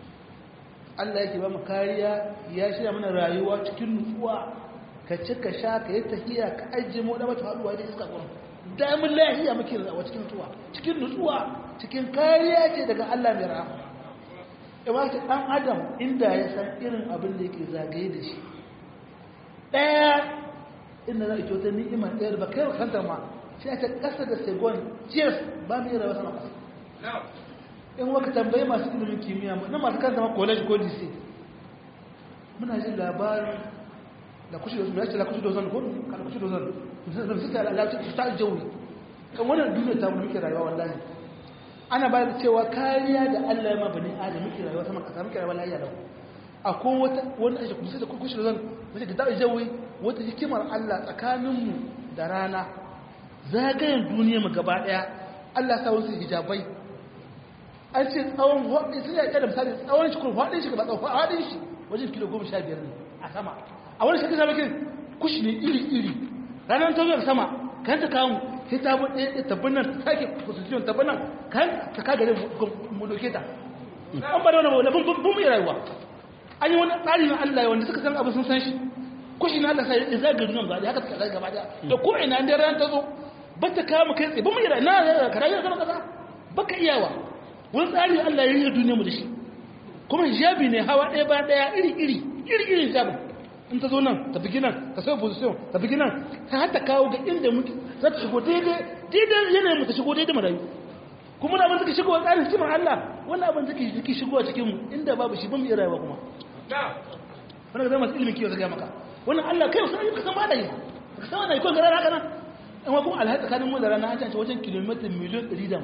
Allah yake ba mu kariya ya shirya mana rayuwa cikin nutsuwa ka ci ka sha ka yi tahiya ka ajiye mu da mata haduwa da iska gurin damin lahiya muke rayuwa cikin nutsuwa cikin nutsuwa cikin kariya ce daga Allah mai rahama ima ce dan adam inda ya san irin abin da yake zagaye da shi daya inda za a ce wata ni'imar ɗaya da ba kai kanta ma sai ta kasa da segon cheers ba mu yi rayuwa sama kasa in waka tambayi masu ilimin kimiyya na masu kanta ma college ko dc muna jin labarin da kushe da ya ce la kushe dozan ko kada kushe dozan da su ta lalace su ta jawi kan wannan duniya ta mu muke rayuwa wallahi ana ba da cewa kariya da Allah ya ma bani adam muke rayuwa sama kasa muke rayuwa lafiya lau akwai wata wanda ake kusa da kushe dozan wace da ta jawi wata hikimar Allah tsakaninmu da rana zagayen duniya mu gaba daya Allah sa wasu hijabai an ce tsawon hudu sun yaƙi da misali tsawon shi kuma faɗin shi ba tsawon faɗin shi wajen kilo goma sha biyar ne a sama a wani shakka sama kin kushi ne iri iri ranar ta zuwa sama kan ta kawo sai ta bude ɗaya tabbin nan ta sake position tabbin nan kan ta ka gare mu doke ta an ba da wani wani bun mu rayuwa an yi wani tsari na Allah wanda suka san abu sun san shi kushi na Allah sai ya zaga duniya gaba haka ta zaga gaba da ko ina da ran ta zo ba ta kawo mu kai tsaye ba mu yi na ka rayuwa zama kasa baka iyawa wani tsari Allah ya yi duniya mu da shi kuma hijabi ne hawa ɗaya ba ɗaya iri iri iri iri hijabin in ta zo nan ta fi nan ta sai position ta fi nan ta hata kawo ga inda muke za ta shigo daidai daidai yanayin mu ta shigo daidai mu rayu kuma na abin suka shigo a tsarin hikimar Allah wannan abin suke suke shigo a cikin mu inda babu shi ban mu iya rayuwa kuma wannan ga zama masu ilimin kiwo zai maka wannan Allah kai wasu ka san ba da yi ka san wannan ko gara haka nan amma kuma alhaji tsakanin mu da rana an ce wajen kilomita miliyan 150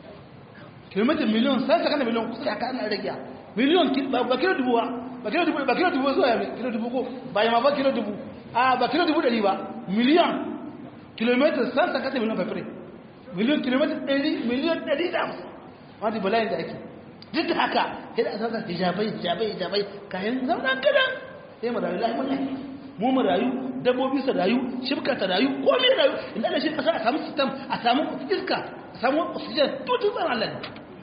kilomita miliyan sai saka na miliyan kusa haka ana rage miliyan ba kilo dubu ba kilo dubu ba kilo dubu zuwa ya kilo dubu ko ba ya ma ba kilo dubu a ba kilo dubu dari ba miliyan kilomita san saka da miliyan fafire miliyan kilomita ɗari miliyan ɗari da hamsin wani bala'in da ake duk da haka sai da asasa hijabai hijabai hijabai kayan zauna kadan sai mu rayu lahi mun mu mu rayu dabbobi su rayu shibka ta rayu komai rayu inda da shi kasa a samu sistem a samu iska a samu oxygen to tun tsaron Allah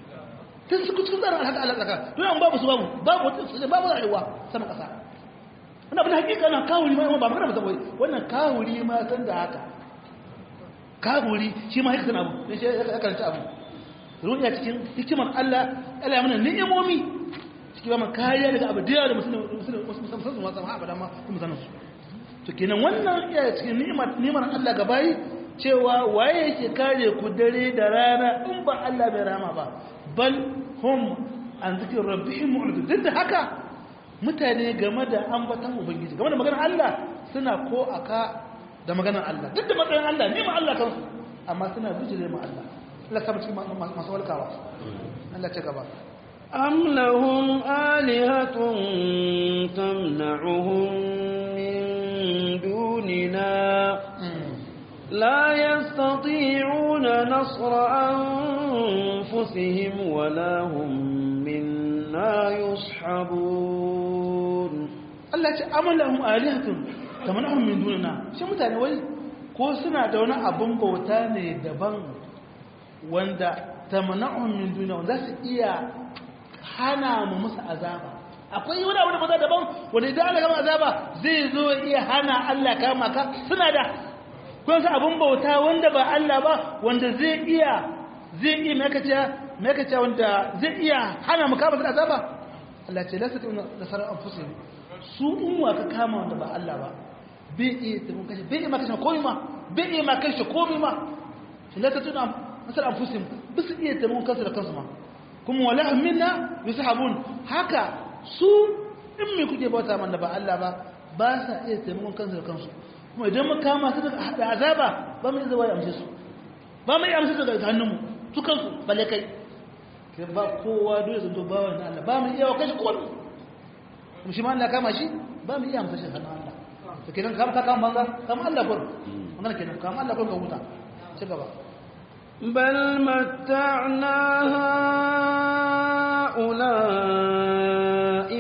tun su kuskun tsarin alhaka Allah tsaka don an babu su babu babu wata su babu rayuwa sama kasa wannan abin hakika na kawuri ma ba magana ba wannan kawuri ma san da haka kawuri shi ma haka abu ne shi ya karanta abu ruɗiya cikin hikimar Allah Allah ya mana ni'imomi cikin ba kariya daga abu da yawa da musulmi musamman su masu abada ma kuma sanin su to kenan wannan iya cikin ni'imar Allah ga bayi cewa waye yake kare ku dare da rana in ba Allah bai rama ba bal hum an zikin rabbihim mu'ridun duk da haka mutane game da ambatan ubangiji game da maganar Allah suna ko aka da maganar Allah duk da matsayin Allah ne ma Allah kansu amma suna bijire ma Allah Allah sabu cikin masu walkawa Allah ce gaba أم لهم آلهة تمنعهم من دوننا لا يستطيعون نصر أنفسهم ولا هم منا يصحبون Allah ce amalahum alihatun tamanahum min dunina shi mutane wai ko suna da wani abun bauta ne daban wanda tamanahum min dunina wanda su iya hana mu musu azaba akwai wani abu da bauta daban wanda idan Allah kama azaba zai zo iya hana Allah kama ka suna da kun san abin bauta wanda ba Allah ba wanda zai iya zai iya makaciya makaciya wanda zai iya hana mu kama da azaba Allah ce lasa tun nasarar anfusihim su umma ka kama wanda ba Allah ba bai iya tabun kashe bai iya makashe komai ma bai iya makashe komai ma shi lasa tun nasarar anfusihim ba su iya tabun kansu da kansu ma kuma wala minna yushabun haka su in me kuke bauta man da ba Allah ba ba sa iya taimakon kansu da kansu kuma idan mu kama su da azaba ba mu iya zuwa ya amshe su ba mu iya amshe su daga hannunmu su kansu balle kai ke ba kowa dole zanto ba wani Allah ba mu iya wa kashi kowa kuma shi ma Allah kama shi ba mu iya amshe shi hannun Allah to kenan kama ka kama banza kama Allah kur magana kenan kama Allah kur ka huta ci gaba بل متعنا هؤلاء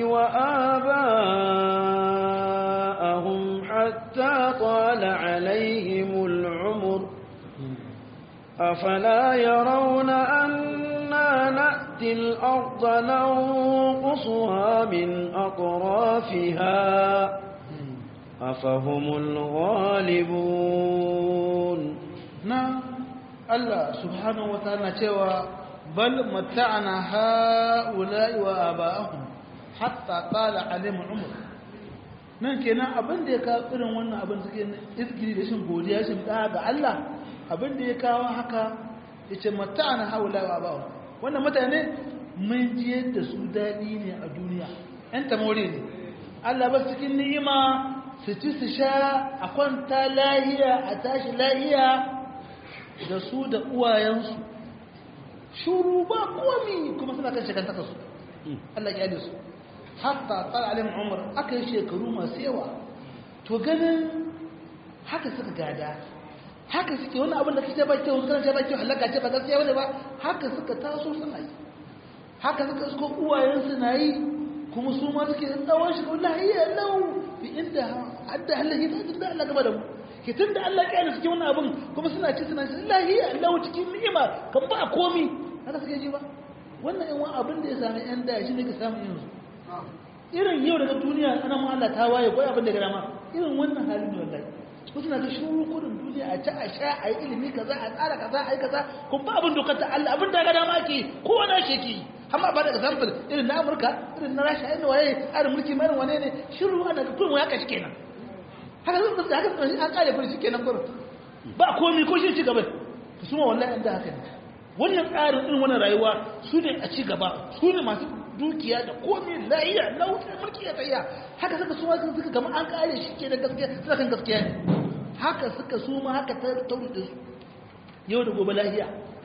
وآباءهم حتى طال عليهم العمر أفلا يرون أنا نأتي الأرض ننقصها من أطرافها أفهم الغالبون نعم Allah subhanahu wa ta'ala cewa bal mata'ana ha'ula'i wa aba'ahum hatta tala alaihim umr nan kenan abin da ya kawo irin wannan abin suke izgiri da shin godiya shin da ga Allah abin da ya kawo haka yace mata'ana ha'ula'i wa aba'ahum wannan mutane mun ji da su dadi ne a duniya ɗan tamore ne Allah ba cikin ni'ima su ci su sha a kwanta lahiya a tashi lahiya da su da uwayensu shuru ba komi kuma suna kan shekanta su Allah ya su hatta tsara alim umar aka yi shekaru masu yawa to ganin haka suka gada haka suke wani abin da kake ba kyau kana ce ba kyau halaka ce ba gaskiya bane ba haka suka taso suna yi haka suka isko uwayensu na yi kuma su ma suke tsawon shi wallahi ya lau bi inda hadda halaye ta Allah gaba da mu ke tun da Allah ƙyale suke wani abin kuma suna ci suna ci lahiya Allah cikin ni'ima kan ba komi haka suke ji ba wannan yan wani abin da ya sami yan da shi ne ka samu yanzu irin yau daga duniya ana ma Allah ta waye ko abin da ga dama irin wannan halin da wallahi ko suna ga shuru kudin duniya a ci a sha a yi ilimi kaza a tsara kaza a yi kaza kun ba abin dokar ta Allah abin da ga dama ake kowa na shi ke amma ba da example irin na Amurka irin na Rasha irin waye irin mulki mai wane ne shiru ana ga kullum ya kashi kenan haka zan da haka an kare kuri shikenan gurin ba komai ko shi ci gaba su ma wallahi inda haka ne wannan tsarin irin wannan rayuwa su ne a ci gaba su ne masu dukiya da komai lahiya lauta mulki ya tsaya haka suka su ma suka gama an kare shi ke da gaskiya suka kan gaskiya ne haka suka su ma haka ta tauri da su yau da gobe lahiya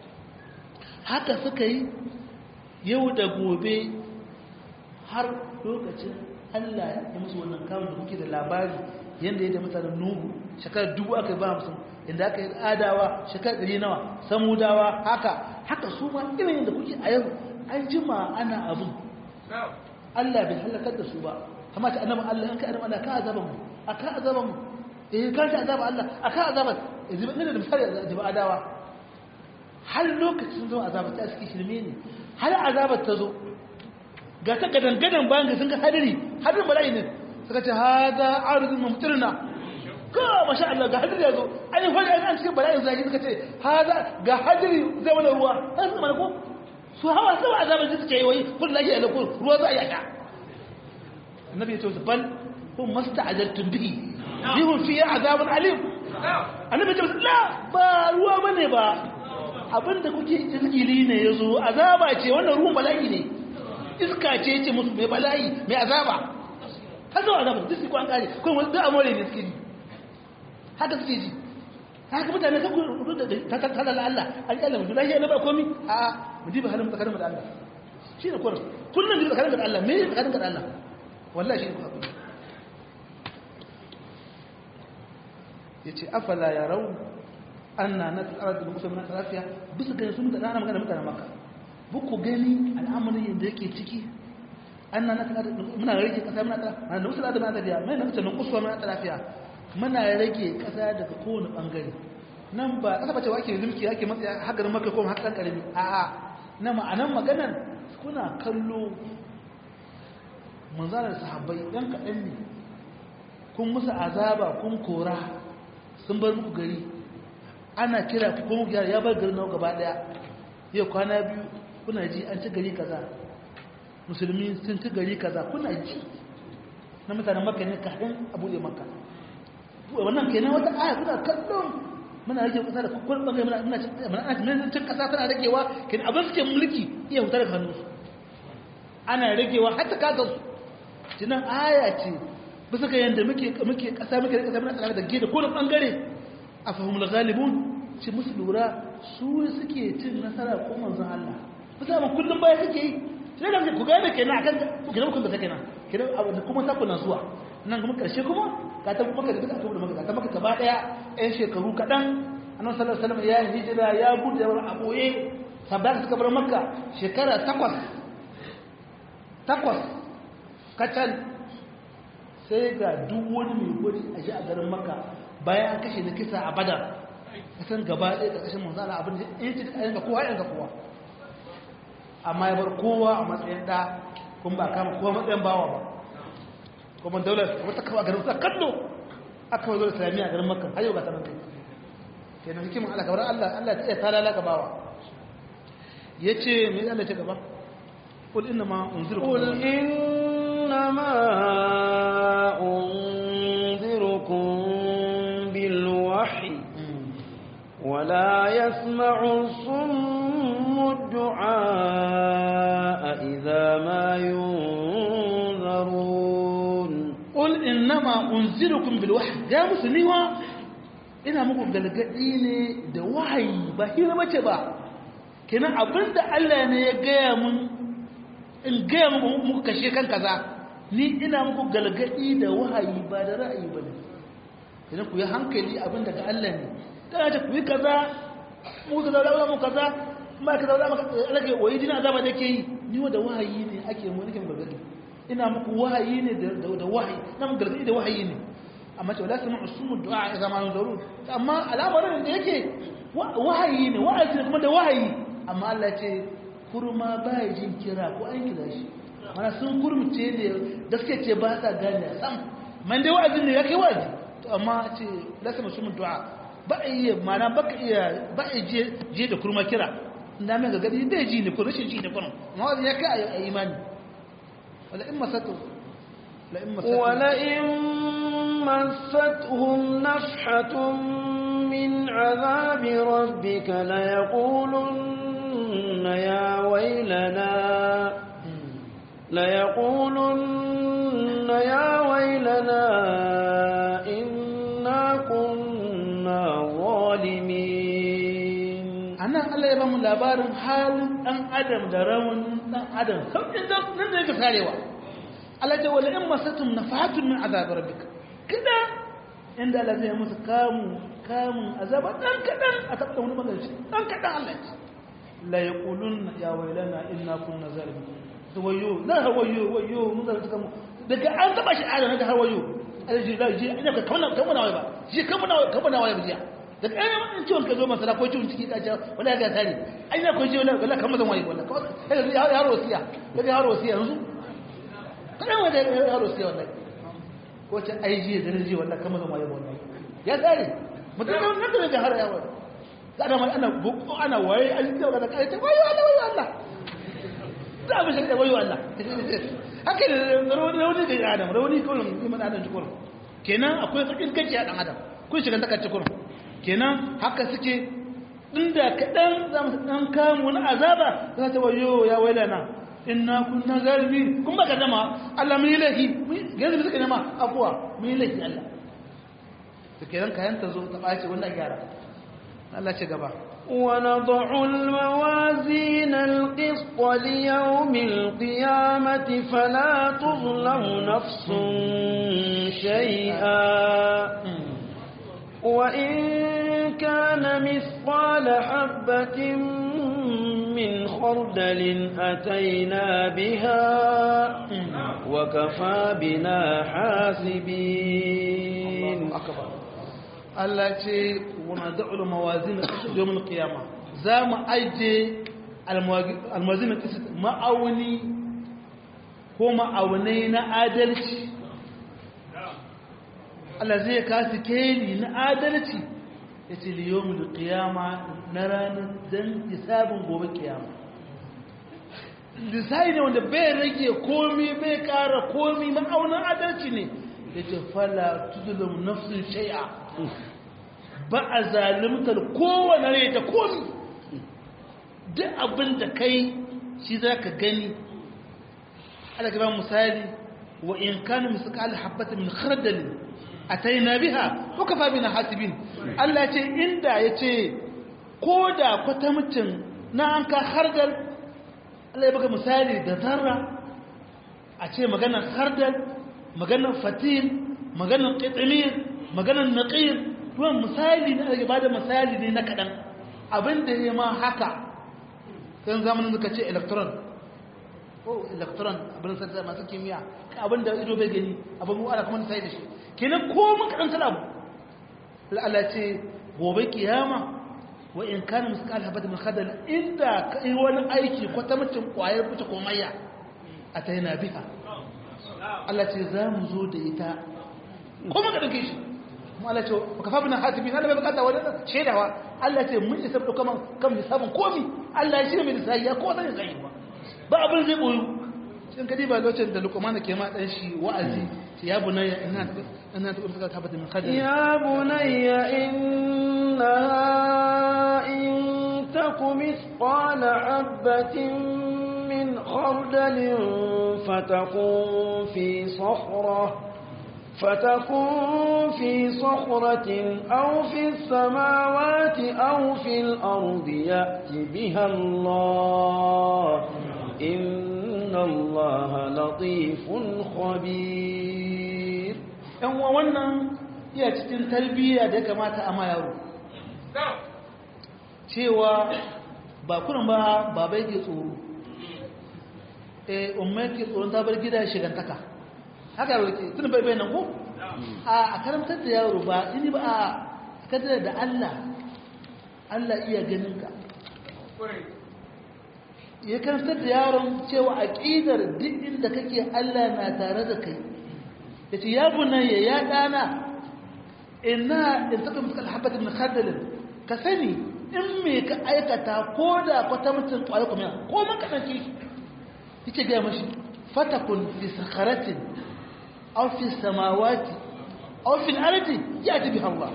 haka suka yi yau da gobe har lokacin Allah ya musu wannan kawon da muke da labari yadda ya da mutanen nuhu shekarar dubu aka yi ba hamsin inda aka yi adawa shekarar ɗari nawa samudawa haka haka su ma irin yadda kuke a yau an jima ana abin Allah bai halakar da su ba kama ta annaba Allah an ka annaba Allah ka azaba mu a ka azaba mu eh ka ta azaba Allah a ka azaba yanzu ne da misali azaba adawa har lokacin zo azaba ta suke shirme ne har azabar ta zo ga ta gadan gadan bayan ga sun ga hadari hadarin bala'i ne suka ce haza arzun mumtirna ka masha Allah ga hadiri yazo ai fa an cikin bala'in zaki suka ce haza ga hadiri zai mana ruwa an su mana ko su hawa sau azaban su suke yi wai kun lahi ala kun ruwa za a yaka annabi ya ce bal hum masta'ajaltum bihi bihum fi azabun alim annabi ya ce la ba ruwa bane ba abinda kuke izgili ne yazo azaba ce wannan ruwan bala'i ne iska ce ce musu mai bala'i mai azaba har zuwa azaba duk su kwan kare kuma wasu da amore ne suke ji haka suke ji haka mutane kan kudu da ta kalala Allah an kyalla mutu lafiya na ba komi a mu diba halin tsakanin da Allah shi ne kurin kullum diba tsakanin da Allah me ne tsakanin da Allah wallahi shi ne kuwa ya ce afala ya rau anna na tsara da musa mana lafiya bisa gani sun da ana magana mutane maka buku gani al'amarin yadda yake ciki anna na tsara muna rage kasa muna tsara na da musa da muna tafiya mai na mutane kusurwa muna tsara lafiya muna rage kasa daga kowane bangare nan ba kasa bace wake zulki ake matsaya hagarin maka ko hakan karami a'a na ma'anan maganar kuna kallo manzalar sahabbai dan kaɗan ne kun musu azaba kun kora sun bar muku gari ana kira ku kuma gyara ya bar garin nawa gaba daya yau kwana biyu kuna ji an ci gari kaza musulmi sun ci gari kaza kuna ji na mutanen makka ne kafin a buɗe makka wannan kenan wata aya kuna kallon muna rage kasa da kwakwar bangare muna muna muna cin kasa tana ragewa kenan abin suke mulki iya hutar da hannu ana ragewa har ta kasa su tunan aya ce bisa ga yadda muke muke kasa muke kasa muna tsaka da gida ko da bangare a fahimul ghalibun ci musu lura su suke cin nasara ko manzon Allah bisa ma kullum baya suke yi sai da ku gane kenan akan ku kenan kun da kenan kenan abu da kuma ta kuna zuwa nan kuma karshe kuma ka ta kuma ka da duka da maka ta maka gaba daya ɗan shekaru kaɗan annabi sallallahu alaihi wasallam ya hijira ya gudu da a boye sabbata suka bar makka shekara takwas takwas kacal sai ga duk wani mai gwaji a ji a garin makka bayan an kashe na kisa a badar kasan gaba ɗaya ƙarƙashin manzala abin da ya ce a yanka kowa yanka kowa amma ya bar kowa a matsayin ɗa kuma ba kama kowa matsayin bawa ba kuma daular wata kawo a garin sa kallo aka wazo islamiyya a garin makka har yau ga tanan kai kenan hikimin Allah kamar Allah Allah ta iya talala ga bawa yace me Allah ce gaba qul inna ma unzirukum قل إنما أنذركم بالوحي ولا يسمع الصم الدعاء إذا ما ينذرون qul inna ma unzirukum bil wahyi ga musulmiwa ina muku galgadi ne da wahayi ba hira bace ba kenan abinda Allah ne ya gaya mun in gaya muku muku kashe kan kaza ni ina muku galgadi da wahayi ba da ra'ayi bane kenan ku yi hankali abinda ga Allah ne kana ta ku yi kaza mu da zaura mu kaza ma ka zaura maka rage wayi dina azaba da ke yi ni wa da wahayi ne ake mu nake galgadi ina muku wahayi ne da da wahayi na mu galgadi da wahayi ne amma ce wala sami usumu du'a ya zama zarur amma al'amarin da yake wahayi ne wa'azi kuma da wahayi amma Allah ce kurma baya jin kira ko an kira shi mana sun kurmuce ne da suke ce ba sa gane sam man dai wa'azi ne yake wa'azi to amma ce la sami usumu du'a ba iya mana baka iya ba je je da kurma kira inda mai gagadi bai ji ne ko rashin ji ne kuma amma wa'azi ya kai a imani wala in masatu la in masatu ولئن مستهم نفحة من عذاب ربك ليقولن يا ويلنا ليقولن يا ويلنا إنا كنا ظالمين anan Allah ya bamu labarin halin dan adam da rawan dan adam sauƙin da nan da yake sarewa Allah ce wala in masatum nafahatun min azab rabbik kada inda Allah zai musu kamu kamun azaba dan kadan a tabbata wani magana dan kadan Allah ya ce la yaqulun ya wailana inna kunna zalimin to wayo la wayo wayo mun da suka mu daga an taba shi adam daga har wayo Allah ji da ji ina ka kamana kamana wai ba ji kamana kamana wai ba ji daga ɗaya mun ciwon ka zo masara ko ciwon ciki ka ce wala ga tare ai na ko ji wala wala kamar zan waye wala kawai yaro wasiya daga yaro wasiya yanzu kadan wanda yaro wasiya wallahi ko ce ai ji da ji wallahi kamar zan waye wallahi ya tare mutum nan da ga har yawo da da ana buku ana waye an ji da kai ta wayo Allah wayo Allah da abin shi da wayo Allah haka da rauni rauni da adam rauni kullum iman adam kullum kenan akwai sakin kace a dan adam kun shiga takacce kullum kenan haka suke inda kaɗan za mu ɗan kamu wani azaba za ta wayo ya wailana inna kunna zalimi kun baka dama Allah mun yi laifi yanzu suka nema afuwa mun yi laifi Allah to kenan kayan ta zo ta ɓace wannan gyara Allah ce gaba ونضع الموازين القسط ليوم القيامة فلا تظلم نفس شيئا وإن كان مثقال حبة من خردل أتينا بها وكفى بنا حاسبين Allah ce wana da'ul mawazin yawmin qiyama za mu aje almawazin qisat ma'auni ko ma'aunai na adalci Allah zai kasu keli na adalci ya ce liyomi da kiyama na ranar don hisabin gobe kiyama lissahi ne wanda bai rage komi bai kara komi ma'aunin adalci ne ya ce fala tudulun nafsun shai'a ba a zalimtar kowane rai ta komi duk abin da kai shi za ka gani ala gaba misali wa in kanu misali habbata min khardalin ataina biha ko kafa bina hasibin Allah ce inda yace ko da kwatamcin na an ka hardal Allah ya baka misali da zarra a ce maganar hardal maganar fatil maganar qitmir maganar naqir tuwan misali ne ake bada misali ne na kadan abinda ya ma haka kan zamanin suka ce electron ko electron abin sarta masu kimiyya abinda ido bai gani abin mu ana kuma sai da shi kenan ko mun karanta abu Allah ce gobe kiyama wa in kana misqal habat min khadal inda kai wani aiki ko ta mutum kwayar fita ko mayya ataina biha Allah ce za mu zo da ita ko mun dauke shi mu Allah ce ka fa bina hasibi Allah bai bukata wani shedawa Allah ce mun isa dauka man kan hisabun komi Allah ya shirye mai lissafi ya ko zan yi ba ba abin zai boyu sun kadi ba lokacin da lukumana ke ma dan shi wa'azi ya bunayya ina ina ta urta ta bata min khadar ya bunayya inna in takum mithqala habatin min khardalin fatakun fi sakhrah فتكون في صخرة أو في السماوات أو في الأرض يأت بها الله إن الله لطيف خبير ‘yan wa wannan iya cikin tarbiyya da ya kamata a ma yaro cewa ba kunan ba babai ke tsoro eh umar ke tsoron ta bar gida shigantaka haka yaro ke tun bai bai nan ko a karamtar da yaro ba ini ba a kadar da Allah Allah iya ganin ka ya karantar da yaron cewa aƙidar duk inda kake Allah na tare da kai ya ce ya bunayya ya ɗana ina in taɓa musu alhabbat min khardalin ka sani in me ka aikata ko da kwata mutum ƙwayo kuma ko man ka ɗauki yake gaya mashi fatakun fi sakaratin aw fi samawati aw fi ardi ya tabi Allah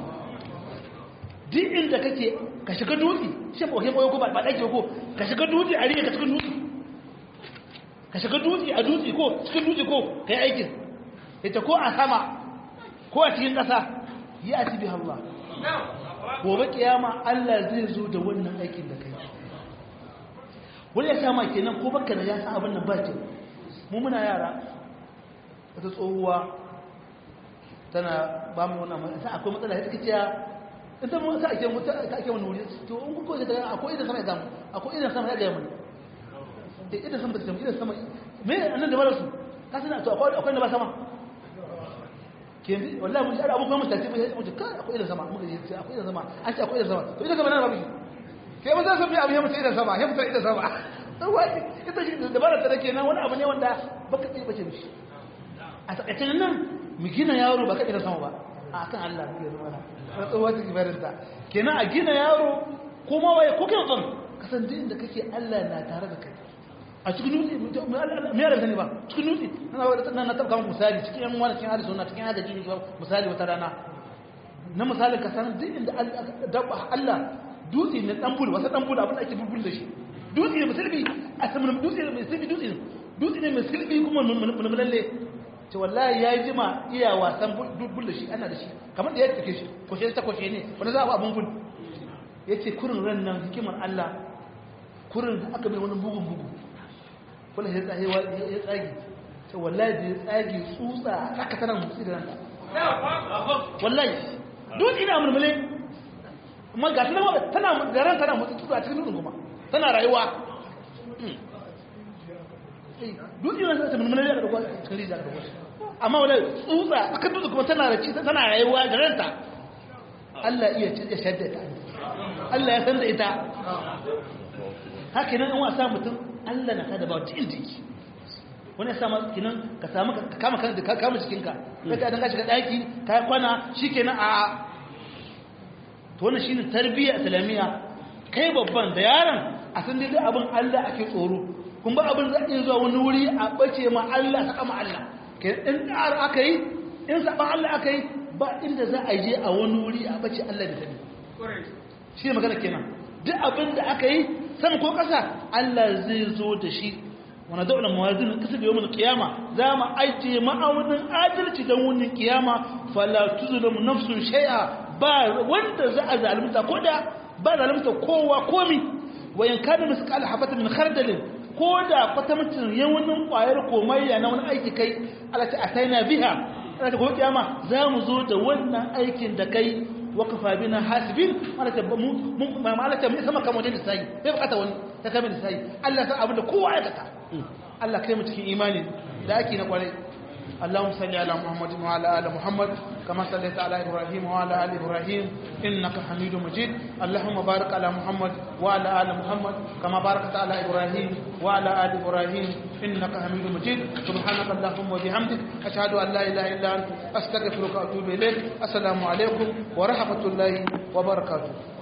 duk inda kake ka shiga dutse shi ba kai ko ba ba dake ko ka shiga dutse a riga ka shiga dutse ka shiga dutse a dutse ko cikin dutse ko kai aikin ita ko a sama ko a cikin ƙasa yi a tibi Allah gobe kiyama Allah zai zo da wannan aikin da kai wani ya sama kenan ko baka da ya san abin nan ba kyau mu muna yara wata tsohuwa tana ba mu wannan matsala akwai matsala ya take cewa ita mun sa ake mutu ka ake wani wuri to in ku koje daga akwai idan sama ya gamu akwai idan sama ya ga mun da idan sama da sama idan sama me annan da bara su ka sana to akwai akwai da ba sama ke wallahi mun shara abubuwan mutace mai mu ka akwai idan sama muka ce akwai idan sama an ce akwai idan sama to idan sama nan ba bi sai mun san abu ya mutu idan sama ya mutu idan sama to wai ita shi da bara ta dake nan wani abu ne wanda baka tsaye bace mishi a takaicin nan mu gina yaro ba ka idan sama ba a kan Allah ne ya zama na tsohuwa ta kibarinta kenan a gina yaro kuma waye ko kai tsan kasan duk inda kake Allah na tare da kai a cikin nutsi me yara sani ba cikin nutsi na na tabka misali cikin yan wani cikin hadisi na cikin hadisi ne misali wata rana na misali ka san duk inda Allah dutse ne dan bulu wasa dan bulu abin da ake bulbul da shi dutse ne musulmi a saman dutse ne musulmi dutse ne dutse ne musulmi kuma mun lalle ce wallahi ya jima iya wasan bulbul da shi ana da shi kamar da ya take shi kwashe ta kwashe ne wani za a abin bul ya ce kurin ran nan hikimar Allah kurin da aka mai wani bugun bugu wala ya tsage ya tsage ce wallahi da ya tsage tsutsa aka tana mutsi da ranta wallahi duk ina mulmule amma ga tana tana garan tana mutsi tsutsa a cikin dutsen kuma tana rayuwa duk ina ta mulmule da kwa cikin rijiya da kwa amma wala tsutsa aka dutse kuma tana raci tana rayuwa da ranta Allah iya ya shaddata Allah ya san da ita haka nan in wasa mutum Allah na kada ba wata inda yake wani sama kinan ka samu ka kama kan ka kama jikinka sai ka dan ka shiga daki ka kwana shikenan a to wannan shine tarbiyya islamiyya kai babban da yaron a san dai abin Allah ake tsoro kun ba abin za iya zuwa wani wuri a bace ma Allah saka ma Allah kai in dar aka yi in saban Allah aka yi ba inda za a je a wani wuri a bace Allah da sani shi ne magana kenan duk abin da aka yi sama ko ƙasa Allah zai zo da shi wani daular mawazin kasa da yawon kiyama za mu ajiye ma'aunin adalci don wunin kiyama falatu zulum nafsun shai'a ba wanda za a zalunta ko da ba zalunta kowa komi wayan kana misqal habata min khardalin ko da kwatamcin yawanin kwayar komayya na wani aiki kai Allah ta ataina biha Allah ta gobe kiyama za mu zo da wannan aikin da kai wakafa bina hasibin malata mu malata mu sama kamar da sai bai bukata wani ta kamar da sai Allah san abin da kowa ya kata Allah kai mu cikin imani da ake na kwarai اللهم صل على محمد وعلى ال محمد كما صليت على ابراهيم وعلى ال ابراهيم انك حميد مجيد اللهم بارك على محمد وعلى ال محمد كما باركت على ابراهيم وعلى ال ابراهيم انك حميد مجيد سبحانك اللهم وبحمدك اشهد ان لا اله الا انت استغفرك واتوب اليك السلام عليكم ورحمه الله وبركاته